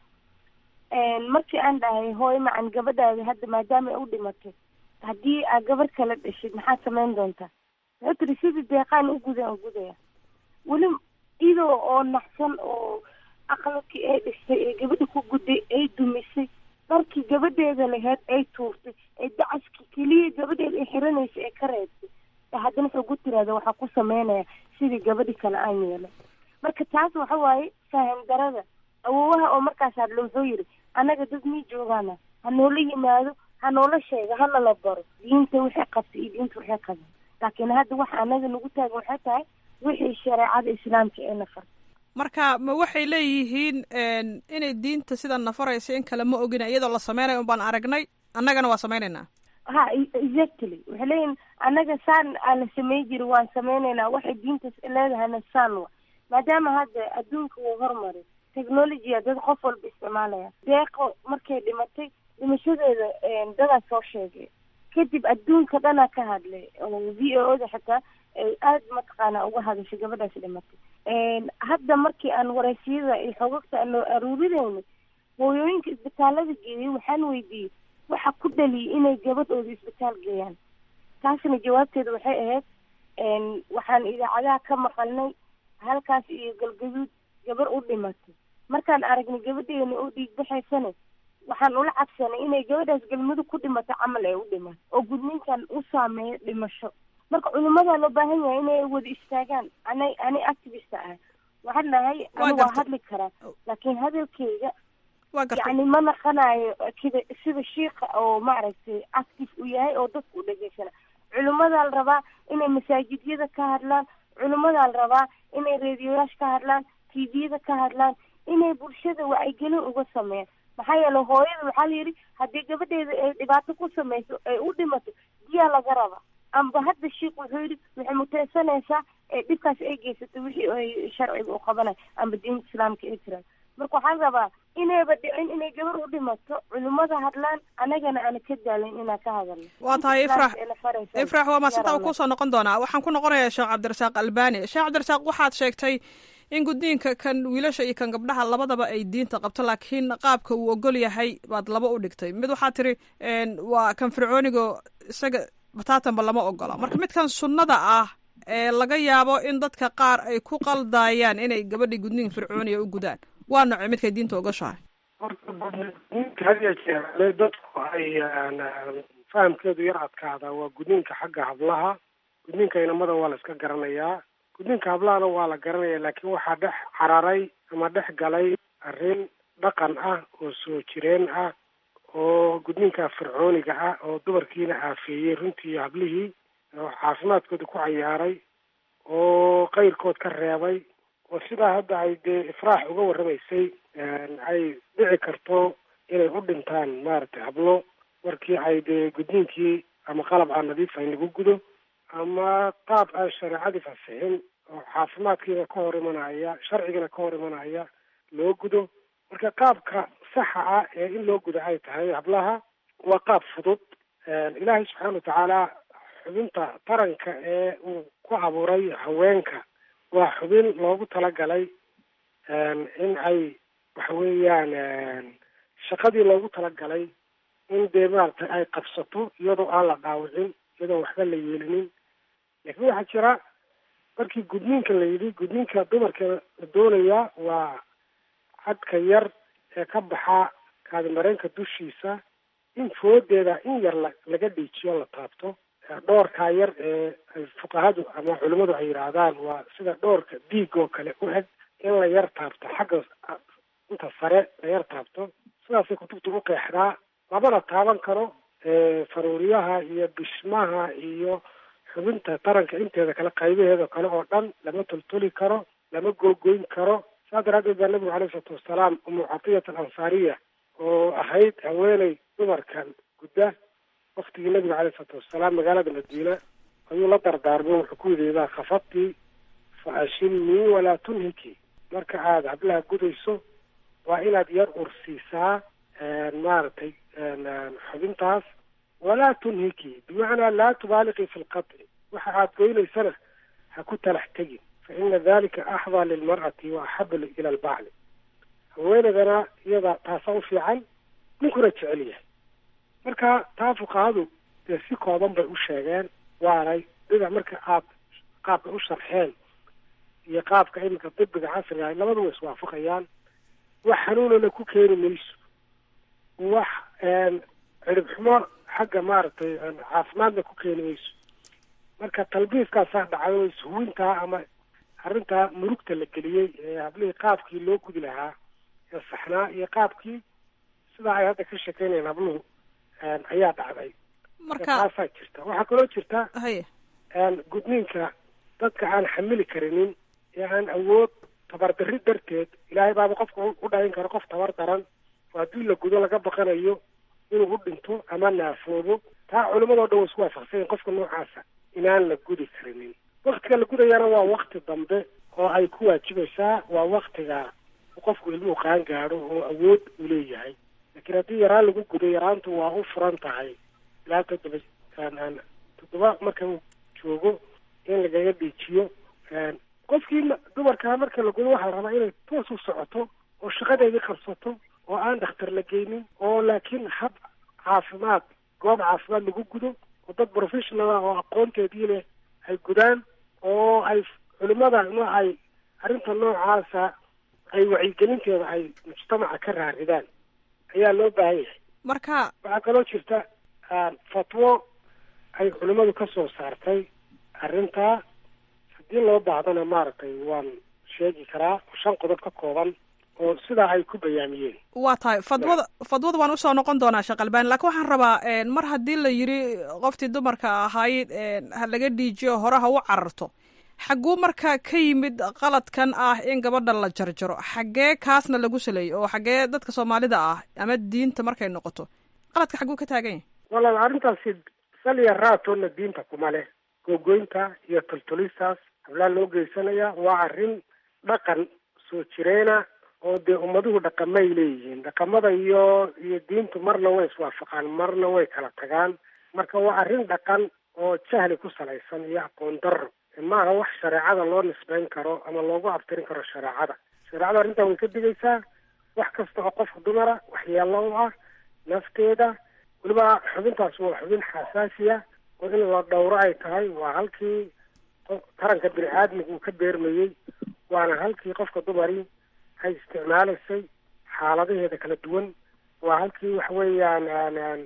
markii aan dhahay hooyo macan gabadhaada hadda maadaama ay u dhimatay haddii aad gabar kala dhashid maxaad samayn doontaa wuxuu tiri sidii deeqaan u gudan u gudaya weli idoo oo naxsan oo aqalkii ay dhistay ee gabadha ku gudday ay dumisay dharkii gabadheeda laheyd ay tuurtay ee dacaskii keliya gabadheeda ay xiranaysa ee ka reebtay haddana wuxuu ku tiraada waxaa ku sameynaya sidii gabadhi kale aan yeelay marka taas waxa waaye faham darada awoowaha oo markaas hadlo wuxuu yidhi annaga dad mii joogaana ha noola yimaado ha noola sheega hana la baro diinta waxay qabtay iyo diinta waxay qaban laakiin hadda waxa anaga nagu taagan waxay tahay wixii shareecada islaamka ee nafar marka ma waxay leeyihiin inay diinta sidan nafaraysa in kale ma ogina iyadoo la sameynayo un baan aragnay annagana waa sameynaynaa ha exactly waxay leeyihin annaga saan aa la samey jiri waan sameynaynaa waxay diintas leedahayna saan wa maadaama hadda adduunka wuu hormaray technologya dad qof walba isticmaalaya deeqo markay dhimatay dhimashadeeda dadaa soo sheegay kadib adduunka dhanaa ka hadlay oo v o da xitaa ay aada mataqaana uga hadashay gabadhaas dhimatay hadda markii aan wareysiyada iyo xogagta aan loo aruurinayno hooyooyinka isbitaalada geeyay waxaan weydiiyey waxa ku dhaliyay inay gabadhooda isbitaal geeyaan taasna jawaabteeda waxay ahayd waxaan idaacadaha ka maqalnay halkaas iyo galgaduud gabar u dhimatay markaan aragnay gabadheena oo dhiig baxaysane waxaan ula cabsanay inay gabadhaas galmudug ku dhimato camal ay u dhimato oo gudniinkan u saameeyo dhimasho marka culimadaa loo baahan yahay inay wada istaagaan ana ani activista ah waxaan dhahay ani waa hadli karaa laakiin hadalkeyga yani ma naqanayo kida sida shiika oo maaragtay active u yahay oo dadka u dhegeysana culimadaa la rabaa inay masaajidyada ka hadlaan culimadaa la rabaa inay reediyoyaasha ka hadlaan tviyada ka hadlaan inay bulshada wacyigelin uga sameeyaan maxaa yeele hooyada waxaa la yidhi haddii gabadheeda ay dhibaato ku samayso ay u dhimato diyaa laga raba amba hadda shiik wuxuu yidhi waxay muteysanaysaa ee dhibkaas ay geysatay wixii ay sharciga u qabanayo amba diinta islaamka ay jiraan marka waxaan rabaa inayba dhicin inay gabar u dhimato culimada hadlaan anagana aana ka daalin inaan ka hadalno waa tahay ifrax ifrax waa maasinta kusoo noqon doonaa waxaan ku noqonayaa sheekh cabdirasaaq albani sheekh cabdirasaaq waxaad sheegtay in gudniinka kan wiilasha iyo kan gabdhaha labadaba ay diinta qabto laakiin qaabka uu ogol yahay baad laba u dhigtay mid waxaa tiri waa kan fircoonigo isaga bataatanba lama ogola marka midkan sunnada ah ee laga yaabo in dadka qaar ay ku qaldaayaan inay gabadhii gudniin fircooniga u gudaan waa nocey midkay diinta ogoshahay horta hadiya jeer dadku ay fahamkeedu yar adkaada waa gudniinka xagga hablaha gudniinka inamada waa la iska garanayaa gudniinka hablahana waa la garanaya laakiin waxaa dhex cararay ama dhex galay arrin dhaqan ah oo soo jireen ah oo gudniinka fircooniga ah oo dumarkiina aafeeyey runtii iyo hablihii oo caafimaadkooda ku cayaaray oo qayrkood ka reebay oo sidaa hadda ay dee ifraax uga warramaysay ay dhici karto inay u dhintaan maaragtay hablo markii ay dee gudniinkii ama qalab aan nadiifayn lagu gudo ama qaab aan shareecadii fasixin oo caafimaadkiina ka hor imanaya sharcigana ka hor imanaya loo gudo marka qaabka saxa ah ee in loo gudo ay tahay hablaha waa qaab fudud ilaahay subxaana watacaala xubinta taranka ee uu ku abuuray haweenka waa xubin loogu talagalay in ay waxa weeyaan shaqadii loogu talagalay in dee maaragtay ay qabsato iyadoo aan la dhaawicin iyadoo waxba la yeelinin laakiin waxaa jira markii gudniinka la yidhi gudniinka dumarka la doonayaa waa cadka yar ee ka baxa kaadimareenka dushiisa in foodeeda in yar la laga dhiijiyo la taabto dhoorkaa yar ee ay fuqahadu ama culimmadu ay yidhaahdaan waa sida dhoorka diig oo kale u eg in la yar taabto xagga inta sare la yar taabto sidaasay kutubta u qeexdaa lamana taaban karo faruuriyaha iyo bishmaha iyo xubinta taranka inteeda kale qaybaheeda kale oo dhan lama toltoli karo lama googoyn karo saa daraadeed baa nabigu alayhi isalaatu wasalaam umu catiyat alansaariya oo ahayd haweeney dumarkan gudda waktigii nabiga alayh isalaatu wasalaam magaalada madiina ayuu la dardaarmay wuxuu ku yidhi idaa khafadti fa ashilnii walaa tunhiki marka aada hablaha gudayso waa inaad yar ursiisaa maaragtay xubintaas walaa tunhiki bimacnaa laa tubaaliqii fi lqaطci waxa aad goynaysana ha ku talax tegin fa ina dalika axdaa lilmar'ati wa axabu ila albacli haweenaydana iyada taasaa u fiican ninkuna jecel yahay marka taa fuqahadu dee si kooban bay u sheegeen waanay dhinac marka aad qaabka u sharxeen iyo qaabka iminka dibiga casriga labadu way iswaafaqayaan wax xanuunana ku keeni mayso wax cirib xumo xagga maaragtay caafimaadna ku keeni mayso marka talbiiskaasaa dhacay oo ishuwintaa ama arrintaa murugta la geliyey ee hablihii qaabkii loo gudi lahaa ee saxnaa iyo qaabkii sidaa ay hadda ka shekeynayaan habluhu ayaa dhacday marka taasaa jirta waxaa kaloo jirta haye gudniinka dadka aan xamili karinin ee aan awood tabardarri darteed ilaahay baaba qofka u dhalin karo qof tabar daran oo haddii la gudo laga baqanayo inuu u dhinto ama naafoobo taa culimadoo dhan way isku waafaqsanyahin qofka noocaasa inaan la gudi karinin waktiga la gudayana waa wakti dambe oo ay ku waajibaysaa waa waktiga qofku ilmuhu qaan gaadho oo awood uu leeyahay laakiin haddii yaraan lagu gudo yaraantu waa u furan tahay ilaa toddoba toddoba marka uu joogo in lagaga dhiijiyo qofkii dumarkaa marka la gudo waxaa la rabaa inay toos u socoto oo shaqadeedii qabsato oo aan dhakhtar la geynin oo laakiin hab caafimaad goob caafimaad lagu gudo oo dad professional ah oo aqoonteedii leh ay gudaan oo ay culimada ma ay arrinta noocaasa ay wacyigelinteeda ay mujtamaca ka raaridaan ayaa loo baahan yahay marka waxaa kaloo jirta fatwo ay culimadu ka soo saartay arrintaa haddii loo baahdana maaragtay waan sheegi karaa shan qodob ka kooban oo sidaa ay ku bayaamiyeen waa tahay fadwada fadwada waan usoo noqon doonaa sheekh albani laakiin waxaan rabaa mar haddii la yidhi qoftii dumarka ahayd ha laga dhiijiyo hore ha u cararto xagguu marka ka yimid qaladkan ah in gabadha la jarjaro xaggee kaasna lagu saleeyey oo xaggee dadka soomaalida ah ama diinta markay noqoto qaladka xagguu ka taagan yahay walaal arrintaasi saliya raatoona diinta kuma leh googoynta iyo toltolistaas hablaa loo geysanaya waa arrin dhaqan soo jireena oo dee ummaduhu dhaqamay leeyihiin dhaqamada iyo iyo diintu marna way iswaafaqaan marna way kala tagaan marka waa arrin dhaqan oo jahli ku salaysan iyo aqoon darro maaha wax shareecada loo nisbeyn karo ama loogu abtirin karo shareecada shareecada arrintaa way ka digaysaa wax kasta oo qofka dumara waxyeelo u ah nafteeda weliba xubintaas waa xubin xasaasiya oo in la dhowro ay tahay waa halkii taranka bini aadmiga uu ka beermayey waana halkii qofka dumari ay isticmaalaysay xaaladaheeda kala duwan waa halkii waxa weeyaan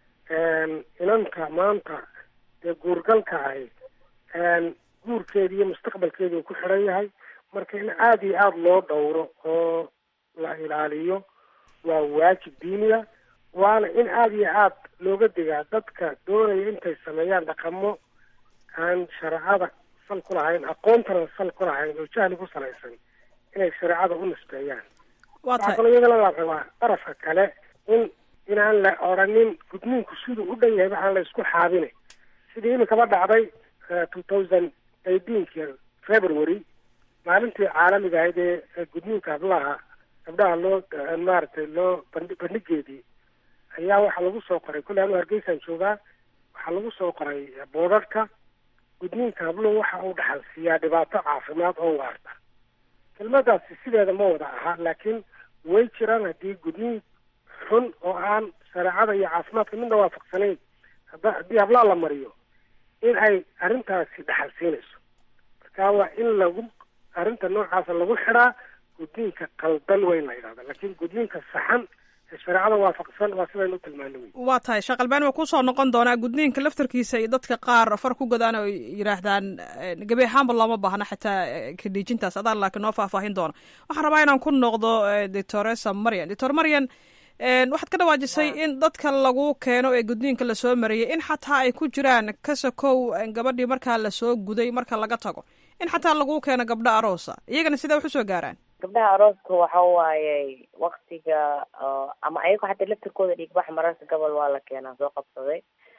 inanka maanta ee guurgalka ahi guurkeedi iyo mustaqbalkeedi uu ku xidhan yahay marka in aada iyo aada loo dhowro oo la ilaaliyo waa waajib diiniya waana in aada iyo aada looga digaa dadka doonaya intay sameeyaan dhaqamo aan shareecada sal ku lahayn aqoontana sal ku lahayn oo jahli ku salaysan inay shareecada u nisbeeyaan waxaa kaloo iyagana la rabaa darafka kale in inaan la odhanin gudniinku siduu u dhan yahay waxaan la isku xaabine sidii imikaba dhacday two thousand eighteenki february maalintii caalamiga ahayd ee gudniinka hablaha gabdhaha loo maaragtay loo bandhi bandhigeedii ayaa waxaa lagu soo qoray kulle anu hargeysaan joogaa waxaa lagu soo qoray boodadhka gudniinka habluhu waxa uu dhaxal siiyaa dhibaato caafimaad oo waarta kelmadaasi sideeda ma wada aha laakiin way jiraan haddii gudniin xun oo aan shareecada iyo caafimaadka midna waafaqsanayn hada haddii hablaa la mariyo in ay arrintaasi dhaxal siinayso marka waa in lagu arrinta noocaasa lagu xidhaa gudniinka qaldan weyn la yidhahda laakiin gudniinka saxan ee shareecada waafaqsan waa sidaynu u tilmaano wey waa tahay sheekh albani waa kusoo noqon doonaa gudniinka laftarkiisa iyo dadka qaar far ku godaan oo yidhaahdaan gebi ahaanba looma baahna xitaa kadhiijintaas adaan laakiin noo faahfaahin doona waxaan rabaa inaan ku noqdo doctoresa marian doctor marian waxaad ka dhawaajisay in dadka lagu keeno ee gudniinka lasoo mariyay in xataa ay ku jiraan kasakow gabadhii markaa lasoo guday marka laga tago in xataa lagu keeno gabdho aroosa iyagana sidee wax usoo gaaraan gabdhaha arooska waxa waaye waktiga ama ayago xataa laftirkooda dhiigbax mararka gobol waa la keenaa soo qabsaday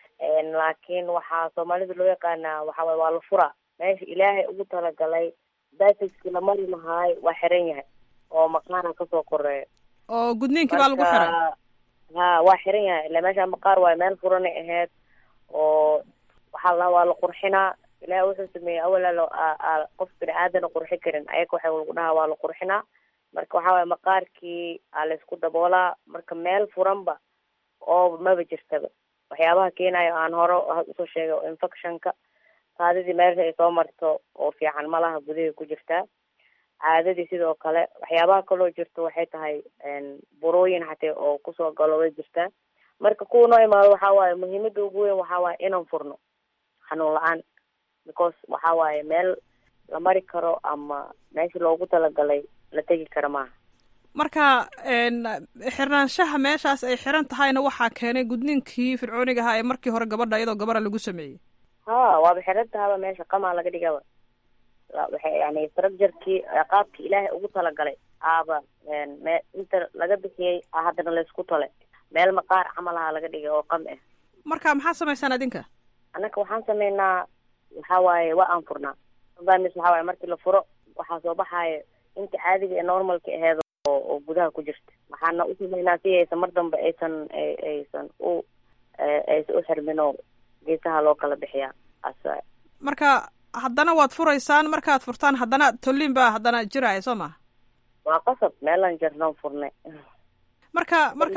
laakiin waxaa soomaalida loo yaqaanaa waxa waye waa la furaa meesha ilaahay ugu talagalay basiskii la mari lahaay waa xiran yahay oo maqaara kasoo koreeya oo gudniinkii baa lagu xiray ha waa xiran yahay ila meesha maqaar waayo meel furanay ahayd oo waxaa la waa la qurxinaa ilahi wuxuu sameeyey awala qof bini aadana qurxi karin ayaga waxa lagu dhahaa waa la qurxinaa marka waxa waye maqaarkii aa laysku daboolaa marka meel furanba oo maba jirtaba waxyaabaha keenayo aan hore usoo sheegay oo infectionka kaadidii meesha ay soo marto oo fiican malaha gudahay ku jirtaa caadadii sidoo kale waxyaabaha kaloo jirto waxay tahay burooyin xatee oo kusoo galo way jirtaa marka kuwa noo imaado waxa waaye muhiimada ugu weyn waxa waaye inaan furno xanuun la-aan because waxa waaye meel la mari karo ama meesha loogu talagalay la tegi karo maaha marka xirnaanshaha meeshaas ay xiran tahayna waxaa keenay gudniinkii fircooniga ahaa ee markii hore gabadha iyadoo gabara lagu sameeyey ha waaba xiran tahaba meesha qamaa laga dhigaba waxay yani structurkii qaabkii ilaahay ugu talagalay aaba me inta laga bixiyey haddana laysku tole meel maqaar camal aha laga dhigay oo qam ah marka maxaa samaysaan adinka annaka waxaan sameynaa waxa waaye waa aan furnaa sometimes waxa waaye markii la furo waxaa soo baxaayo inta caadiga ee normalka aheed oo oo gudaha ku jirta waxaana u sameynaa si aysan mar dambe aysan aysan u aysan u xirmin oo geesaha loo kala bixiyaa as marka haddana waad furaysaan markaad furtaan haddana tolliin baa haddana jiraya soo maha waa qasab meelaan jirnaan furnay marka marka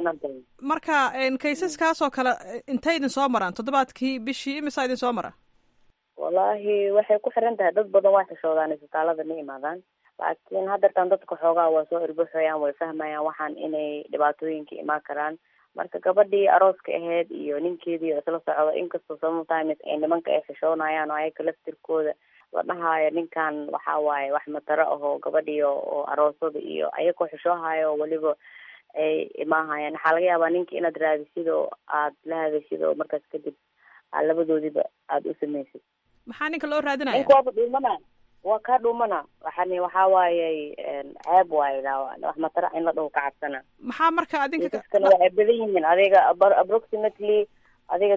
marka kaysaskaasoo kale intay idin soo maraan toddobaadkii bishii imisaa idin soo mara wallaahi waxay ku xiran tahay dad badan waa xishoodaan isbitaalada ma imaadaan laakiin haddeertaan dadka xoogaa waa soo irbaxoyaan way fahmayaan waxaan inay dhibaatooyinka imaan karaan marka gabadhii arooska ahayd iyo ninkeedii isla socda inkastoo sometimes ay nimanka ay xishoonayaan oo ayaga laftirkooda la dhahaayo ninkan waxa waaye wax mataro ahoo gabadhii oo aroosada iyo ayagoo xishoohayo oo weliba ay imaahayaan waxaa laga yaabaa ninka inaad raadisid oo aad la hadashid oo markaas kadib aad labadoodiba aada u samaysid maxaa ninka loo raadinaya ninka waaba dhuumana waa kaa dhuumana waxani waxaa waaye ceeb waaye wax matara in la dhaho ka cabsana maxaa marka adinka kisaskana waa ay badan yihiin adiga approximately adiga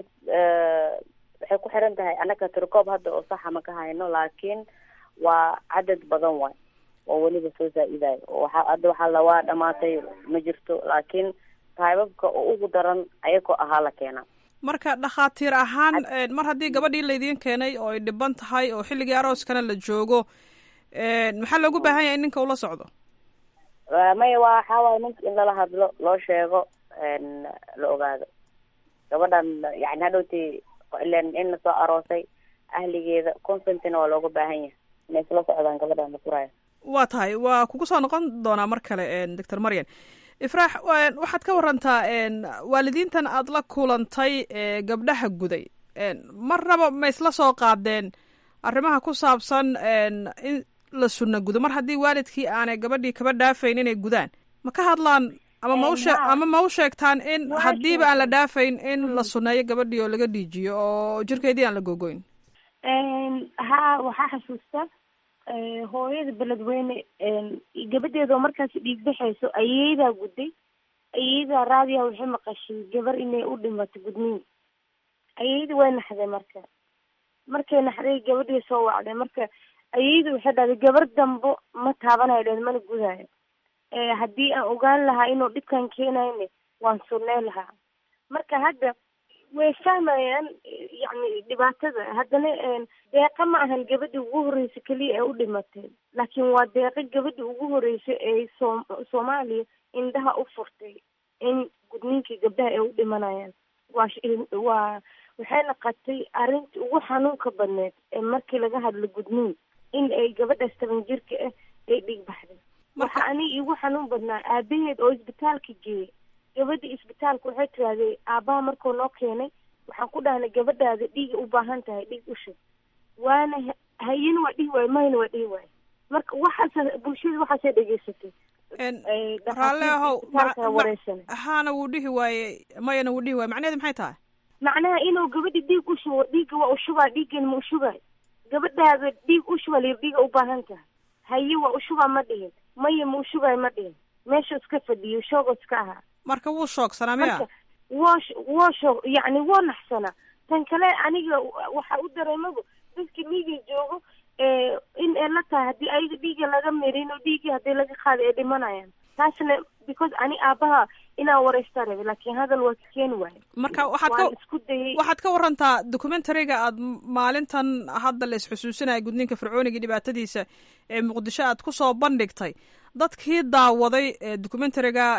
waxay ku xiran tahay annaga tirkoob hadda oo saxa ma ka hayno laakiin waa cadad badan waay oo weliba soo zaa-idayo waxa hadda waxaa la waa dhamaatay ma jirto laakiin taybabka oo ugu daran ayagoo ahaa la keenaa marka dhakhaatiir ahaan mar haddii gabadhii laydiin keenay oo ay dhiban tahay oo xilligii arooskana la joogo maxaa loogu baahan yahay in ninka ula socdo maya waa waxaa waaye ninka in lala hadlo loo sheego la ogaado gabadhan yani hadhowti ilen in lasoo aroosay ahligeeda consentina waa looga baahan yahay inay isla socdaan gabadhan la furaayo waa tahay waa kugu soo noqon doonaa mar kale doctor marian ifraax waxaad ka warantaa waalidiintan aada la kulantay gabdhaha guday marnaba ma isla soo qaadeen arrimaha ku saabsan in la sunna gudo mar haddii waalidkii aanay gabadhii kaba dhaafayn inay gudaan ma ka hadlaan ama ma ushe ama ma u sheegtaan in haddiiba aan la dhaafayn in la sunneeyo gabadhii oo laga dhiijiyo oo jirkeedii aan la gogoyn ha waxaa xasuusta hooyada beledweyne gabadheeda oo markaas dhiig baxayso ayeydaa gudday ayeyda raadiya waxay maqashay gabar inay u dhimato gudniin ayeyda way naxday marka markay naxday gabadhii soo wacday marka ayeyda waxay dhahday gabar dambo ma taabanayo dheed mana gudayo haddii aan ogaan lahaa inuu dhibkan keenayne waan sunnay lahaa marka hadda way fahmayaan yacni dhibaatada haddana deeqa ma ahan gabadhi ugu horreysa keliya ee u dhimatay laakiin waa deeqa gabadhi ugu horreysa ee soom soomaaliya indhaha u furtay in gudniinkii gabdhaha ay u dhimanayaan waa waa waxay naqatay arrintii ugu xanuunka badneed ee markii laga hadlo gudniin in ay gabadhaas toban jirka ah ay dhig baxday waxa aniga iigu xanuun badnaa aabaheed oo isbitaalka geeyay gabadhii isbitaalka waxay tirahdee aabbaha markuu noo keenay waxaan ku dhahnay gabadhaada dhiiga u baahan tahay dhiig ushub waana hayana waa dhihi waayo mayna waa dhihi waayo marka waxaas bulshada waxaasay dhegeysatay raalle ahow haana wuu dhihi waaye mayana wuu dhihi waaye macnaheedu maxay tahay macnaha inuu gabadhi dhiig ushubo dhiigga waa ushubaa dhiiggana ma ushubayo gabadhaada dhiig ushuba layir dhiiga u baahan tahay haye waa ushubaa ma dhihin maya ma ushubayo ma dhihin meesha iska fadhiyo shoogoo iska ahaa marka wuu shoogsanaa miya woo woo shoog yacni woo naxsanaa tan kale aniga waxa u dareemaba dadka dhiiga joogo in ay la tahay haddii ayaga dhiiga laga mirin oo dhiigii haddii laga qaada ay dhimanayaan taasna because ani aabaha inaan wareystaa rabe laakiin hadal waa ka keeni waayo marka waxaad ka isku dayay waxaad ka warantaa documentariga aad maalintan hadda la isxusuusinaya gudniinka fircooniga dhibaatadiisa ee muqdisho aad kusoo bandhigtay dadkii daawaday ee documentariga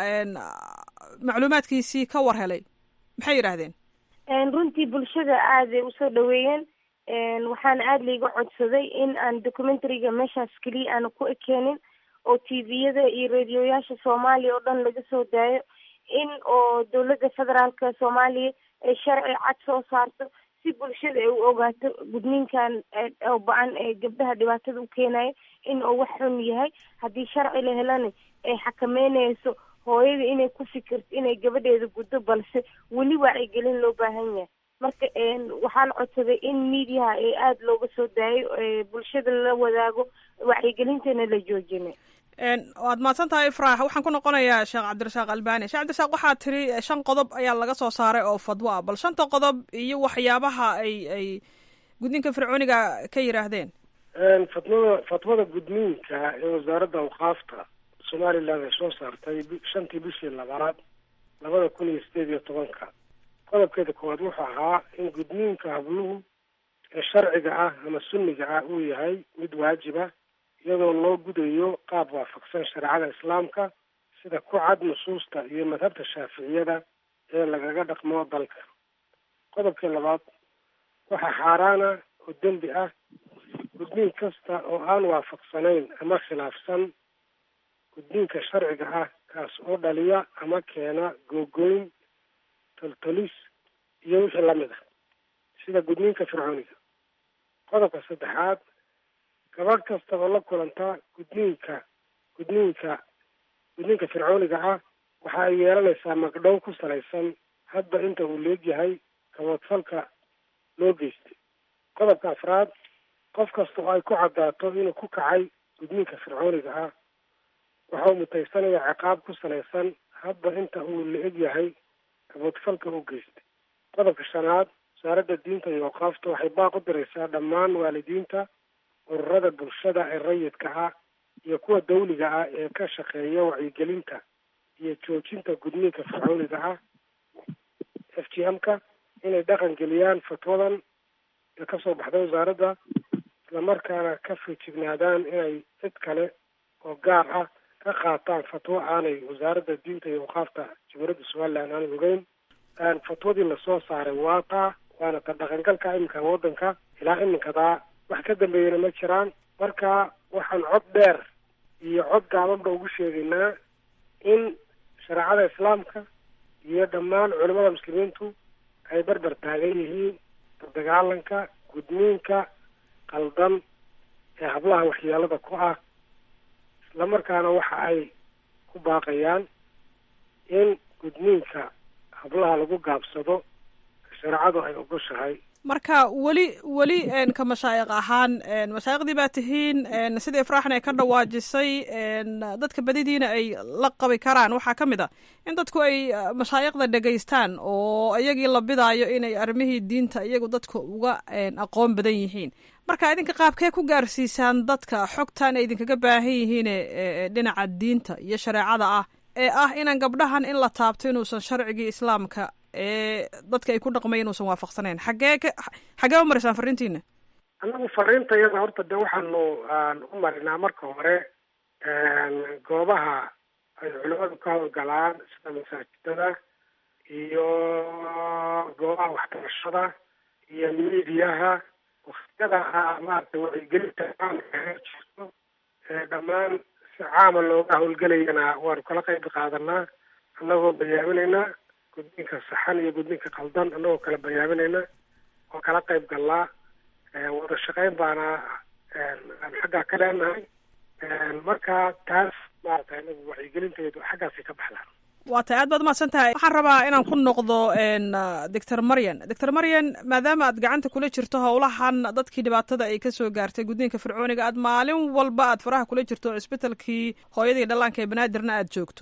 macluumaadkiisii ka war helay maxay yidhaahdeen runtii bulshada aaday usoo dhaweeyeen waxaana aada laiga codsaday in aan documentariga meeshaas keliya aana ku ekeenin oo tviyada iyo radioyaasha soomaaliya oo dhan laga soo daayo in oo dowladda federaalka soomaaliya ay sharci cad soo saarto si bulshada ay u ogaato gudniinkan oo ba-an ee gabdhaha dhibaatada u keenayo in uu wax xun yahay haddii sharci la helana ay xakameynayso hooyada inay ku fikirto inay gabadheeda guddo balse weli wacyigelin loo baahan yahay marka waxaan codsaday in mediaha ee aada looga soo daayo bulshada la wadaago wacyigelintana la joojinay waad mahadsan tahay ifraax waxaan ku noqonayaa sheekh cabdirasaaq albani sheekh cabdirasaaq waxaa tiri shan qodob ayaa laga soo saaray oo fadwo ah bal shanta qodob iyo waxyaabaha ay ay gudniinka fircooniga ka yidhaahdeen fatwada fatwada gudniinka ee wasaaradda awqaafta somaliland ay soo saartay shantii bishii labaad labada kun iyo sideed iyo tobanka qodobkeeda koowaad wuxuu ahaa in gudniinka habluhu ee sharciga ah ama sunniga ah uu yahay mid waajiba iyadoo loo gudayo qaab waafaqsan shareecada islaamka sida ku cad nusuusta iyo madhabta shaaficiyada ee lagaga dhaqmo dalka qodobkii labaad waxaa xaaraana oo dembi ah gudniin kasta oo aan waafaqsanayn ama khilaafsan gudniinka sharciga ah kaas oo dhaliya ama keena googoyn toltolis iyo wixii lamid ah sida gudniinka fircooniga qodobka saddexaad gabadh kasta oo la kulanta gudniinka gudniinka gudniinka fircooniga ah waxa ay yeelanaysaa magdhow ku salaysan hadba inta uu leegyahay kaboodfalka loo geystay qodobka afraad qof kasta oo ay ku caddaato inuu ku kacay gudniinka fircooniga ah waxa uu mutaysanaya ciqaab ku salaysan hadba inta uu la-eg yahay kaboodfalka u geystay qodobka shanaad wasaaradda diinta iyo awqaafta waxay baaq u diraysaa dhammaan waalidiinta ururada bulshada ee rayidka ah iyo kuwa dawliga ah ee ka shaqeeya wacyigelinta iyo joojinta gudniinka fircooniga ah f g m ka inay dhaqan geliyaan fatwadan ee kasoo baxday wasaaradda islamarkaana ka fijignaadaan inay cid kale oo gaar ah ka qaataan fatwo aanay wasaaradda diinta iyo awqaafta jamhuuriyadda somaliland aanay ogeyn fatwadii lasoo saaray waa taa waana ta dhaqangalka iminka waddanka ilaa iminkadaa wax ka dambeeyana ma jiraan marka waxaan cod dheer iyo cod gaabanba ugu sheegaynaa in shareecada islaamka iyo dhammaan culimada muslimiintu ay barbar taagan yihiin dagaalanka gudniinka qaldan ee hablaha waxyeelada ku ah islamarkaana waxa ay ku baaqayaan in gudniinka hablaha lagu gaabsado shareecadu ay ogoshahay marka weli weli ka mashaayiq ahaan mashaayiqdii baa tihiin sida ifraaxna ay ka dhawaajisay dadka badidiina ay la qabi karaan waxaa ka mid a in dadku ay mashaayiqda dhegaystaan oo iyagii la bidaayo inay arrimihii diinta iyagu dadka uga aqoon badan yihiin marka idinka qaabkee ku gaarsiisaan dadka xogtan ay idinkaga baahan yihiine dhinaca diinta iyo shareecada ah ee ah inaan gabdhahan in la taabto inuusan sharcigii islaamka ee dadka ay ku dhaqmay inuusan waafaqsanayn xaggee ka xaggee u maraysaan fariintiina annagu fariinta iyada horta de waxaanu u marinaa marka hore goobaha ay culimadu ka howlgalaan sida masaajidada iyo goobaha waxbarashada iyo miidiyaha waktiyada maaragtay wacyigelinta caamka heer jirto dhammaan si caama looga howlgelayana waanu kala qayb qaadanaa annagoo bayaaminaynaa gudniinka saxan iyo gudniinka qaldan annagoo kala bayaaminayna oo kala qayb galnaa wada shaqayn baana aan xaggaa ka leenahay marka taas maaragtay anagu wacyigelinteedu xaggaasay ka baxdaan waa tay aad baad umahadsan tahay waxaan rabaa inaan ku noqdo doctor maryan doctor maryan maadaama aad gacanta kula jirto howlahan dadkii dhibaatada ay kasoo gaartay gudniinka fircooniga aad maalin walba aad faraha kula jirto cisbitalkii hooyadii dhallaanka ee banaadirna aad joogto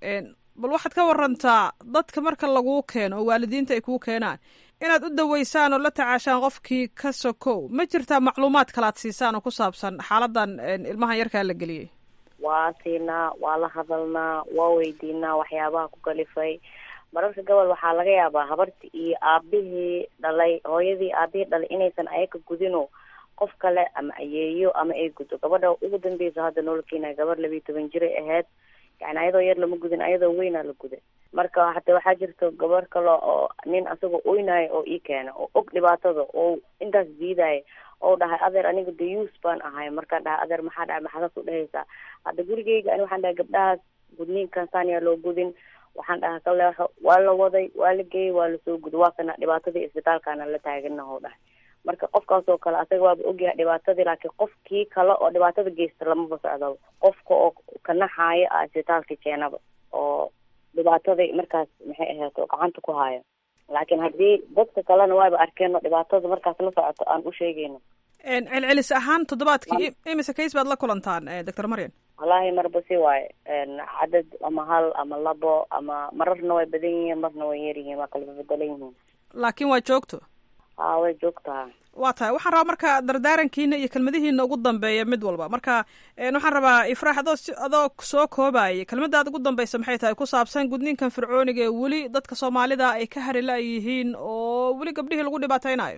bal waxaad ka warantaa dadka marka laguu keeno oo waalidiinta ay kuu keenaan inaad u daweysaan oo la tacaashaan qofkii ka sokow ma jirtaa macluumaad kalaad siisaan oo ku saabsan xaaladan ilmahan yarkaa la geliyey waa siinaa waa la hadalnaa waa weydiinaa waxyaabaha ku kalifay mararka gobol waxaa laga yaabaa habarti iyo aabihii dhalay hooyadii aabihii dhalay inaysan ayaga gudino qof kale ama ayeeyo ama ay gudo gabadha ugu dambeysa hadda nololkiina gabar labiiyo toban jiray ahayd yani ayadoo yar lama gudin ayadoo weynaa la guday marka hata waxaa jirta gabar kale oo nin asagoo oynayo oo ii keena oo og dhibaatada oo intaas diidaya oo dhahay adeer aniga dayuus baan ahay markaan dhahay adeer maxaa dhahay maxaadaas u dhahaysaa hadda gurigeyga ani waxaan dhahay gabdhahaas gudniinkan saaniyaa loo gudin waxaan dhahay kale waa la waday waa la geeyey waa lasoo guday waa kana dhibaatadii isbitaalkaana la taaganaho dhahay marka qofkaasoo kale asaga waaba ogyahay dhibaatadii laakiin qofkii kale oo dhibaatada geysta lamaba socdaba qofka oo kanaxaayo a isbitaalka keenaba oo dhibaataday markaas maxay ahayd oo gacanta ku haayo laakiin haddii dadka kalena waaba arkeen oo dhibaatada markaas la socoto aan u sheegayno celcelis ahaan toddobaadkii imise kays baad la kulantaan doctor maryan wallaahi marba si waaye cadad ama hal ama labo ama mararna way badan yihiin marna way yar yihiin waa kala bedelan yihiin laakiin waa joogto haa way joogtaa waa tahay waxaan rabaa marka dardaarankiina iyo kelmadihiina ugu dambeeya mid walba marka waxaan rabaa ifraax adoo adoo soo koobayay kelmadaad ugu dambeysa maxay tahay ku saabsan gudniinkan fircooniga ee weli dadka soomaalida ay ka harila yihiin oo weli gabdhihii lagu dhibaateynayo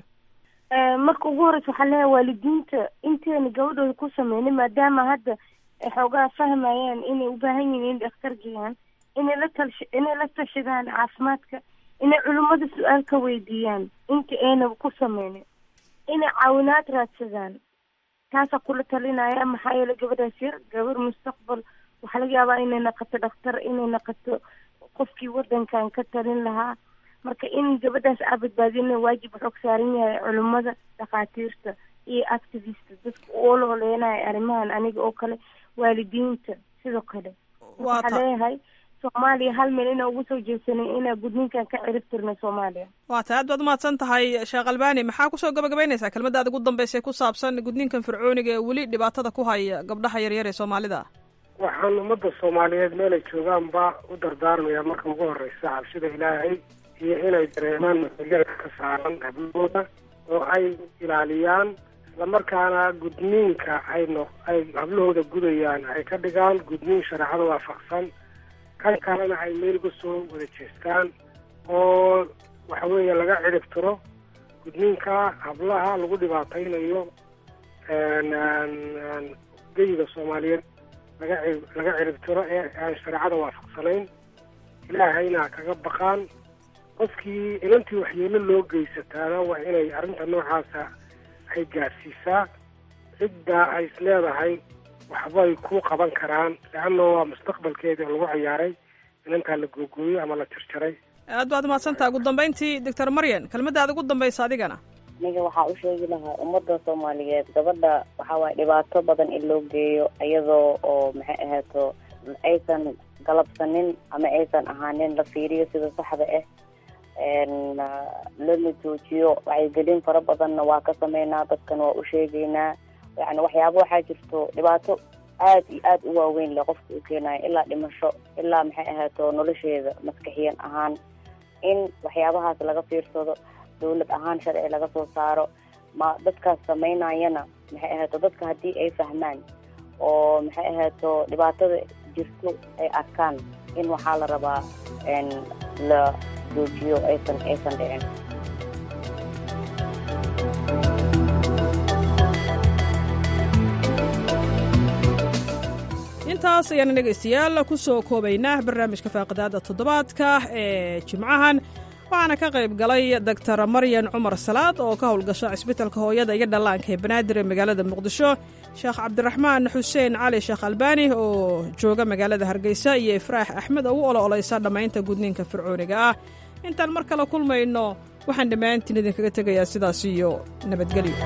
marka ugu horeysa waxaa leeyahay waalidiinta inteena gabadhooda ku sameynay maadaama hadda ay xoogaa fahmayaan inay u baahan yihiin in dhakhtar geeyaan inay la talsh inay la tashadaan caafimaadka inay culimmada su-aal ka weydiiyaan inta ayna ku sameynin inay caawinaad raadsadaan taasaa kula talinaya maxaa yeele gabadhaas yar gabar mustaqbal waxaa laga yaabaa inay naqato dhakhtar inay naqato qofkii wadankan ka talin lahaa marka in gabadhaas aa badbaadina waajib xoog saaran yahay culimmada dhakhaatiirta iyo activist dadka u ololeenaya arrimahan aniga oo kale waalidiinta sidoo kale waxaa leeyahay soomaaliya hal meel inaa ugu soo jeedsanay inaa gudniinkan ka cirib tirnay soomaaliya waa tahay aad baad umahadsan tahay sheekh albani maxaa kusoo gabagabaynaysaa kelmadaada ugu dambeysay ku saabsan gudniinkan fircooniga ee weli dhibaatada ku haya gabdhaha yaryar ee soomaalida waxaan ummadda soomaaliyeed meelay joogaanba u dardaarmayaa marka ugu horeysa cabsida ilaahay iyo inay dareemaan mas-uuliyada ka saaran hablahooda oo ay ilaaliyaan islamarkaana gudniinka ay no ay hablahooda gudayaan ay ka dhigaan gudniin shareecada waafaqsan kan kalena ay meel uga soo wada jeestaan oo waxa weeye laga cirib tiro gudniinka hablaha lagu dhibaataynayo geyiga soomaaliyeed laga ci laga cirib tiro ee aan shareecada waafaqsanayn ilaahayna kaga baqaan qofkii inantii waxyeelo loo geysataana waa inay arrinta noocaasa ay gaadhsiisaa cidda ay is leedahay waxbay ku qaban karaan leanna waa mustaqbalkeedii oo lagu ciyaaray inantaa la googooyey ama la jarjaray aad baad umahadsantaha ugu dambeyntii doctor maryan kelmadaada ugu dambaysa adigana aniga waxaa u sheegi lahaa ummadda soomaaliyeed gabadha waxaa waaye dhibaato badan in loo geeyo iyadoo oo maxay ahaato aysan galabsanin ama aysan ahaanin la fiiriyo sida saxda ah lana joojiyo wacyigelin fara badanna waa ka sameynaa dadkana waa u sheegeynaa yani waxyaaba waxaa jirto dhibaato aad iyo aad u waaweyn le qofka uu keenayo ilaa dhimasho ilaa maxay ahaato nolosheeda maskaxiyan ahaan in waxyaabahaas laga fiirsado dawlad ahaan sharci laga soo saaro ma dadkaas sameynayana maxay ahaato dadka haddii ay fahmaan oo maxay ahaato dhibaatada jirto ay arkaan in waxaa la rabaa la joojiyo aysan aysan dhicin intaas ayaana dhegaystayaal ku soo koobaynaa barnaamijka faaqidaada toddobaadka ee jimcahan waxaana ka qayb galay doctor maryan cumar salaad oo ka howlgasha cisbitalka hooyada iyo dhallaanka ee banaadir ee magaalada muqdisho sheekh cabdiraxmaan xuseen cali sheekh albaani oo jooga magaalada hargeysa iyo ifraax axmed oo u olo-oleysa dhammaynta gudniinka fircooniga ah intaan mar kale kulmayno waxaan dhammaantiin idinkaga tegayaa sidaas iyo nabadgelyo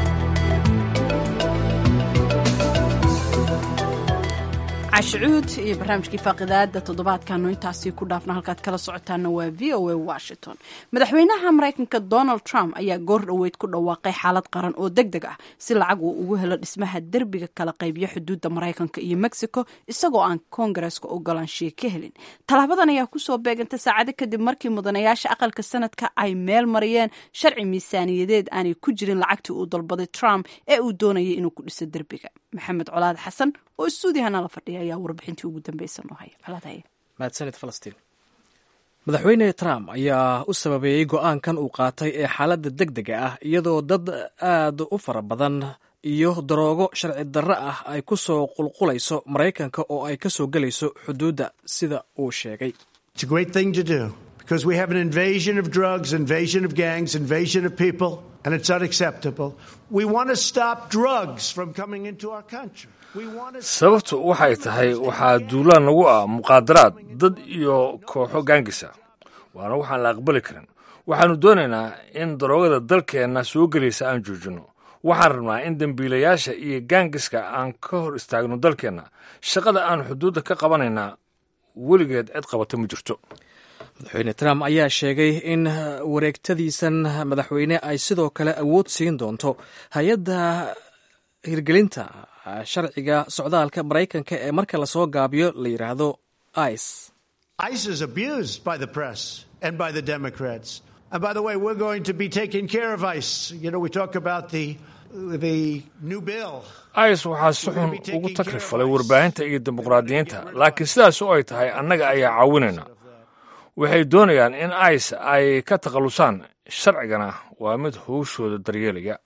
cashucuud iyo barnaamijkii faaqidaada toddobaadkaanu intaasii ku dhaafna halkaad kala socotaana waa v o a washington madaxweynaha maraykanka donald trump ayaa goor dhoweyd ku dhawaaqay xaalad qaran oo deg deg ah si lacag uu ugu helo dhismaha derbiga kala qaybyo xuduudda maraykanka iyo mexico isagoo aan koongareska ogolaanshiya ka helin tallaabadan ayaa kusoo beegantay saacado kadib markii mudanayaasha aqalka sanadka ay meel mariyeen sharci miisaaniyadeed aanay ku jirin lacagtii uu dalbaday trump ee uu doonayay inuu ku dhiso derbiga maxamed colaad xasan oo istuudiyahana la fadhiya ayaa warbixintii ugu dambeysa noo haya colaadhaya mahadsanid falastiin madaxweyne trump ayaa u sababeeyey go-aankan uu qaatay ee xaaladda deg dega ah iyadoo dad aad u fara badan iyo daroogo sharci darro ah ay ku soo qulqulayso maraykanka oo ay ka soo gelayso xuduudda sida uu sheegay because we have an invasion of drugs, invasion of gangs, invasion of people, and it's unacceptable. We want to stop drugs from coming into our country. sababtu waxay tahay waxaa duulaan nagu ah muqaadaraad dad iyo kooxo gaangisa waana waxaan la aqbali karin waxaannu doonaynaa in daroogada dalkeenna soo gelaysa aan joojinno waxaan rabnaa in dembiilayaasha iyo gaangiska aan ka hor istaagno dalkeenna shaqada aan xuduudda ka qabanaynaa weligeed cid qabata ma jirto madaxweyne trump ayaa sheegay in wareegtadiisan madaxweyne ay sidoo kale awood siin doonto hay-adda hirgelinta sharciga socdaalka maraykanka ee marka lasoo gaabiyo la yidhaahdo ice ICE is abused by the press and by the Democrats. And by the way, we're going to be taking care of ICE. You know, we talk about the the new bill. ice waxaa si xun ugu takrifalay warbaahinta iyo dimuqraadiyiinta laakiin sidaas oo ay tahay annaga ayaa caawinayna waxay doonayaan in ice ay ka takhallusaan sharcigana waa mid howshooda daryeelaya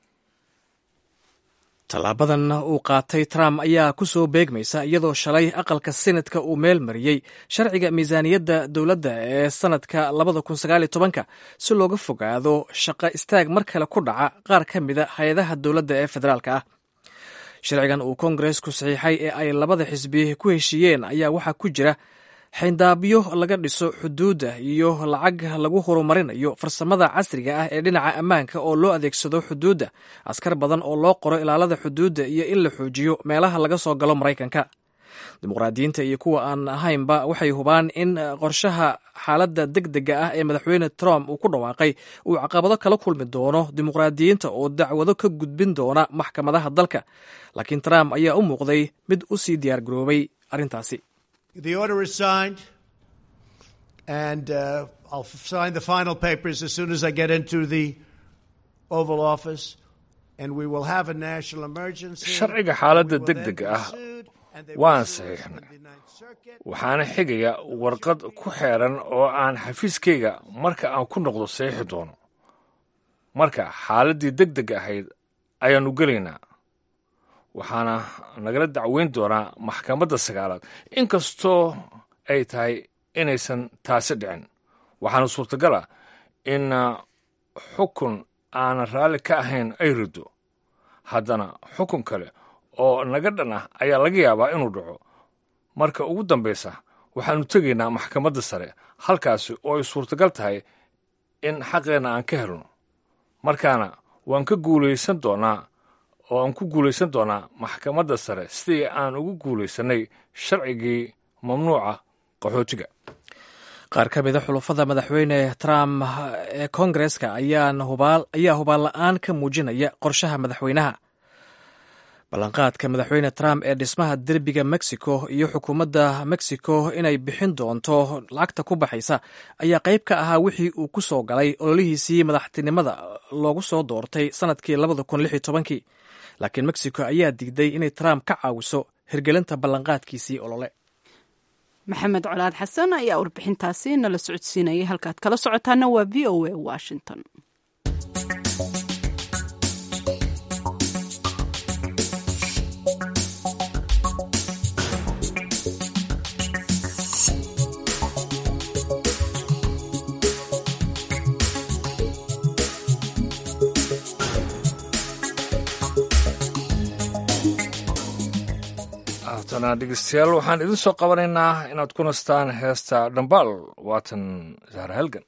tallaabadan uu qaatay trump ayaa ku soo beegmaysa iyadoo shalay aqalka senatka uu meel mariyey sharciga miisaaniyadda dowladda ee sannadka labada kun sagaaliyo tobanka si looga fogaado shaqo istaag mar kale ku dhaca qaar ka mida hay-adaha dowladda ee federaalka ah sharcigan uu kongaresku saxiixay ee ay labada xisbi ku heshiiyeen ayaa waxaa ku jira xayndaabyo laga dhiso xuduudda iyo lacag lagu horumarinayo farsamada casriga ah ee dhinaca ammaanka oo loo adeegsado xuduudda askar badan oo loo qoro ilaalada xuduudda iyo in la xoojiyo meelaha laga soo galo maraykanka dimuqraadiyiinta iyo kuwa aan ahaynba waxay hubaan in qorshaha xaaladda deg dega ah ee madaxweyne trump uu ku dhawaaqay uu caqabado kala kulmi doono dimuqraadiyiinta oo dacwado ka gudbin doona maxkamadaha dalka laakiin trump ayaa u muuqday mid u sii diyaar garoobay arrintaasi The order is signed, and uh, I'll sign the final papers as soon as I get into the Oval Office, and we will have a national emergency. sharciga xaaladda deg dega ah waan saxiixnay waxaana xigaya warqad ku xeeran oo aan xafiiskayga marka aan ku noqdo saxiixi doono marka xaaladdii deg deg ahayd ayaannu gelaynaa waxaana nagala dacweyn doonaa maxkamadda sagaalaad inkastoo ay tahay inaysan taasi dhicin waxaana suurtagal ah in xukun aanan raalli ka ahayn ay rido haddana xukun kale oo naga dhan ah ayaa laga yaabaa inuu dhaco marka ugu dambaysa waxaannu tegaynaa maxkamadda sare halkaasi oo ay suurtagal tahay in xaqeenna aan ka helno markaana waan ka guulaysan doonaa oo aan ku guulaysan doonaa maxkamadda sare sidii aan ugu guulaysannay sharcigii mamnuuca qaxootiga qaar ka mida xulufada madaxweyne trump ee kongareska ayaa hubaal la-aan ka muujinaya qorshaha madaxweynaha ballanqaadka madaxweyne trump ee dhismaha derbiga mexico iyo xukuumadda mexico inay bixin doonto lacagta ku baxaysa ayaa qayb ka ahaa wixii uu ku soo galay ololihiisii madaxtinimada loogu soo doortay sanadkii kii laakiin mexico ayaa diiday inay trump ka caawiso hirgelinta ballanqaadkiisii olole maxamed colaad xasan ayaa warbixintaasi nala socodsiinayay halkaad kala socotaana waa v o a washington haatana dhegeystayaal waxaan idin soo qabanaynaa inaad ku nastaan heesta dhambaal waatan zahra halgan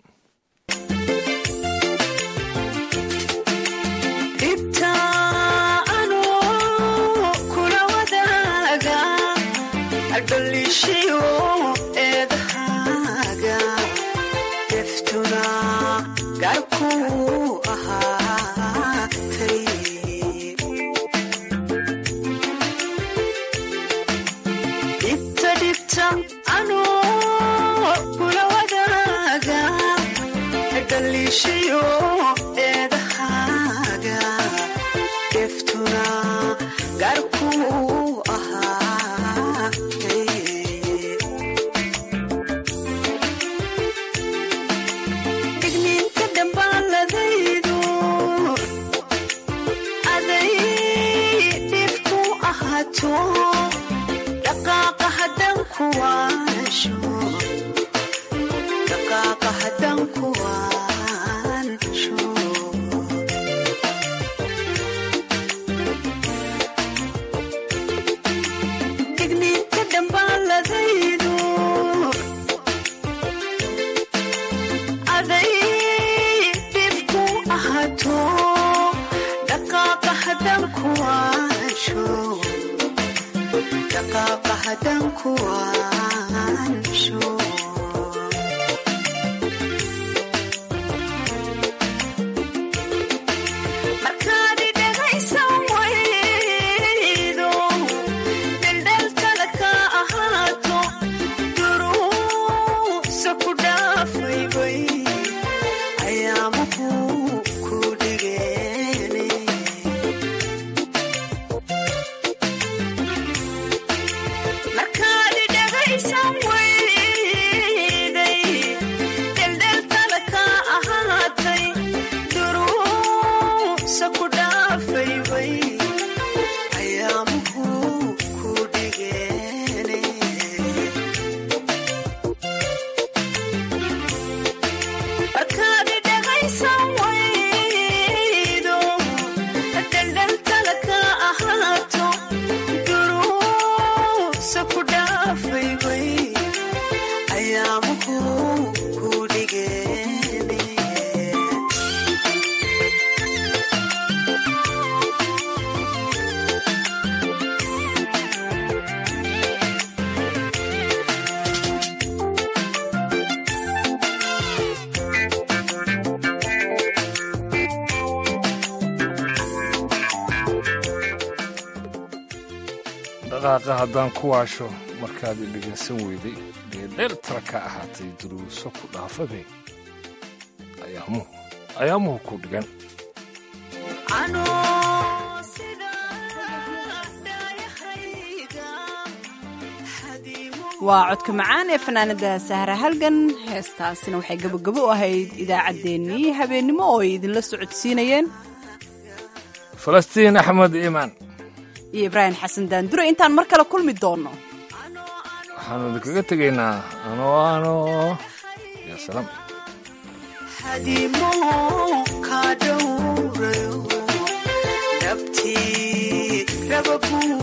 dhaqaaqa haddaan ku waasho markaad i dhegaysan weyday dheerdheer tara ka ahaatay duruuso ku dhaafade ayaamuhu ku dhigan waa codka macaan ee fanaanada sahra halgan heestaasina waxay gabogabo u ahayd idaacaddeenii habeennimo oo ay idinla socodsiinayeen falastiin axmed iimaan iyo ibraahim xasan daandure intaan mar kale kulmi doonno waxaanu idinkaga tegaynaa ano ano ya salaam hadimo ka dhowrayo dhabtii raba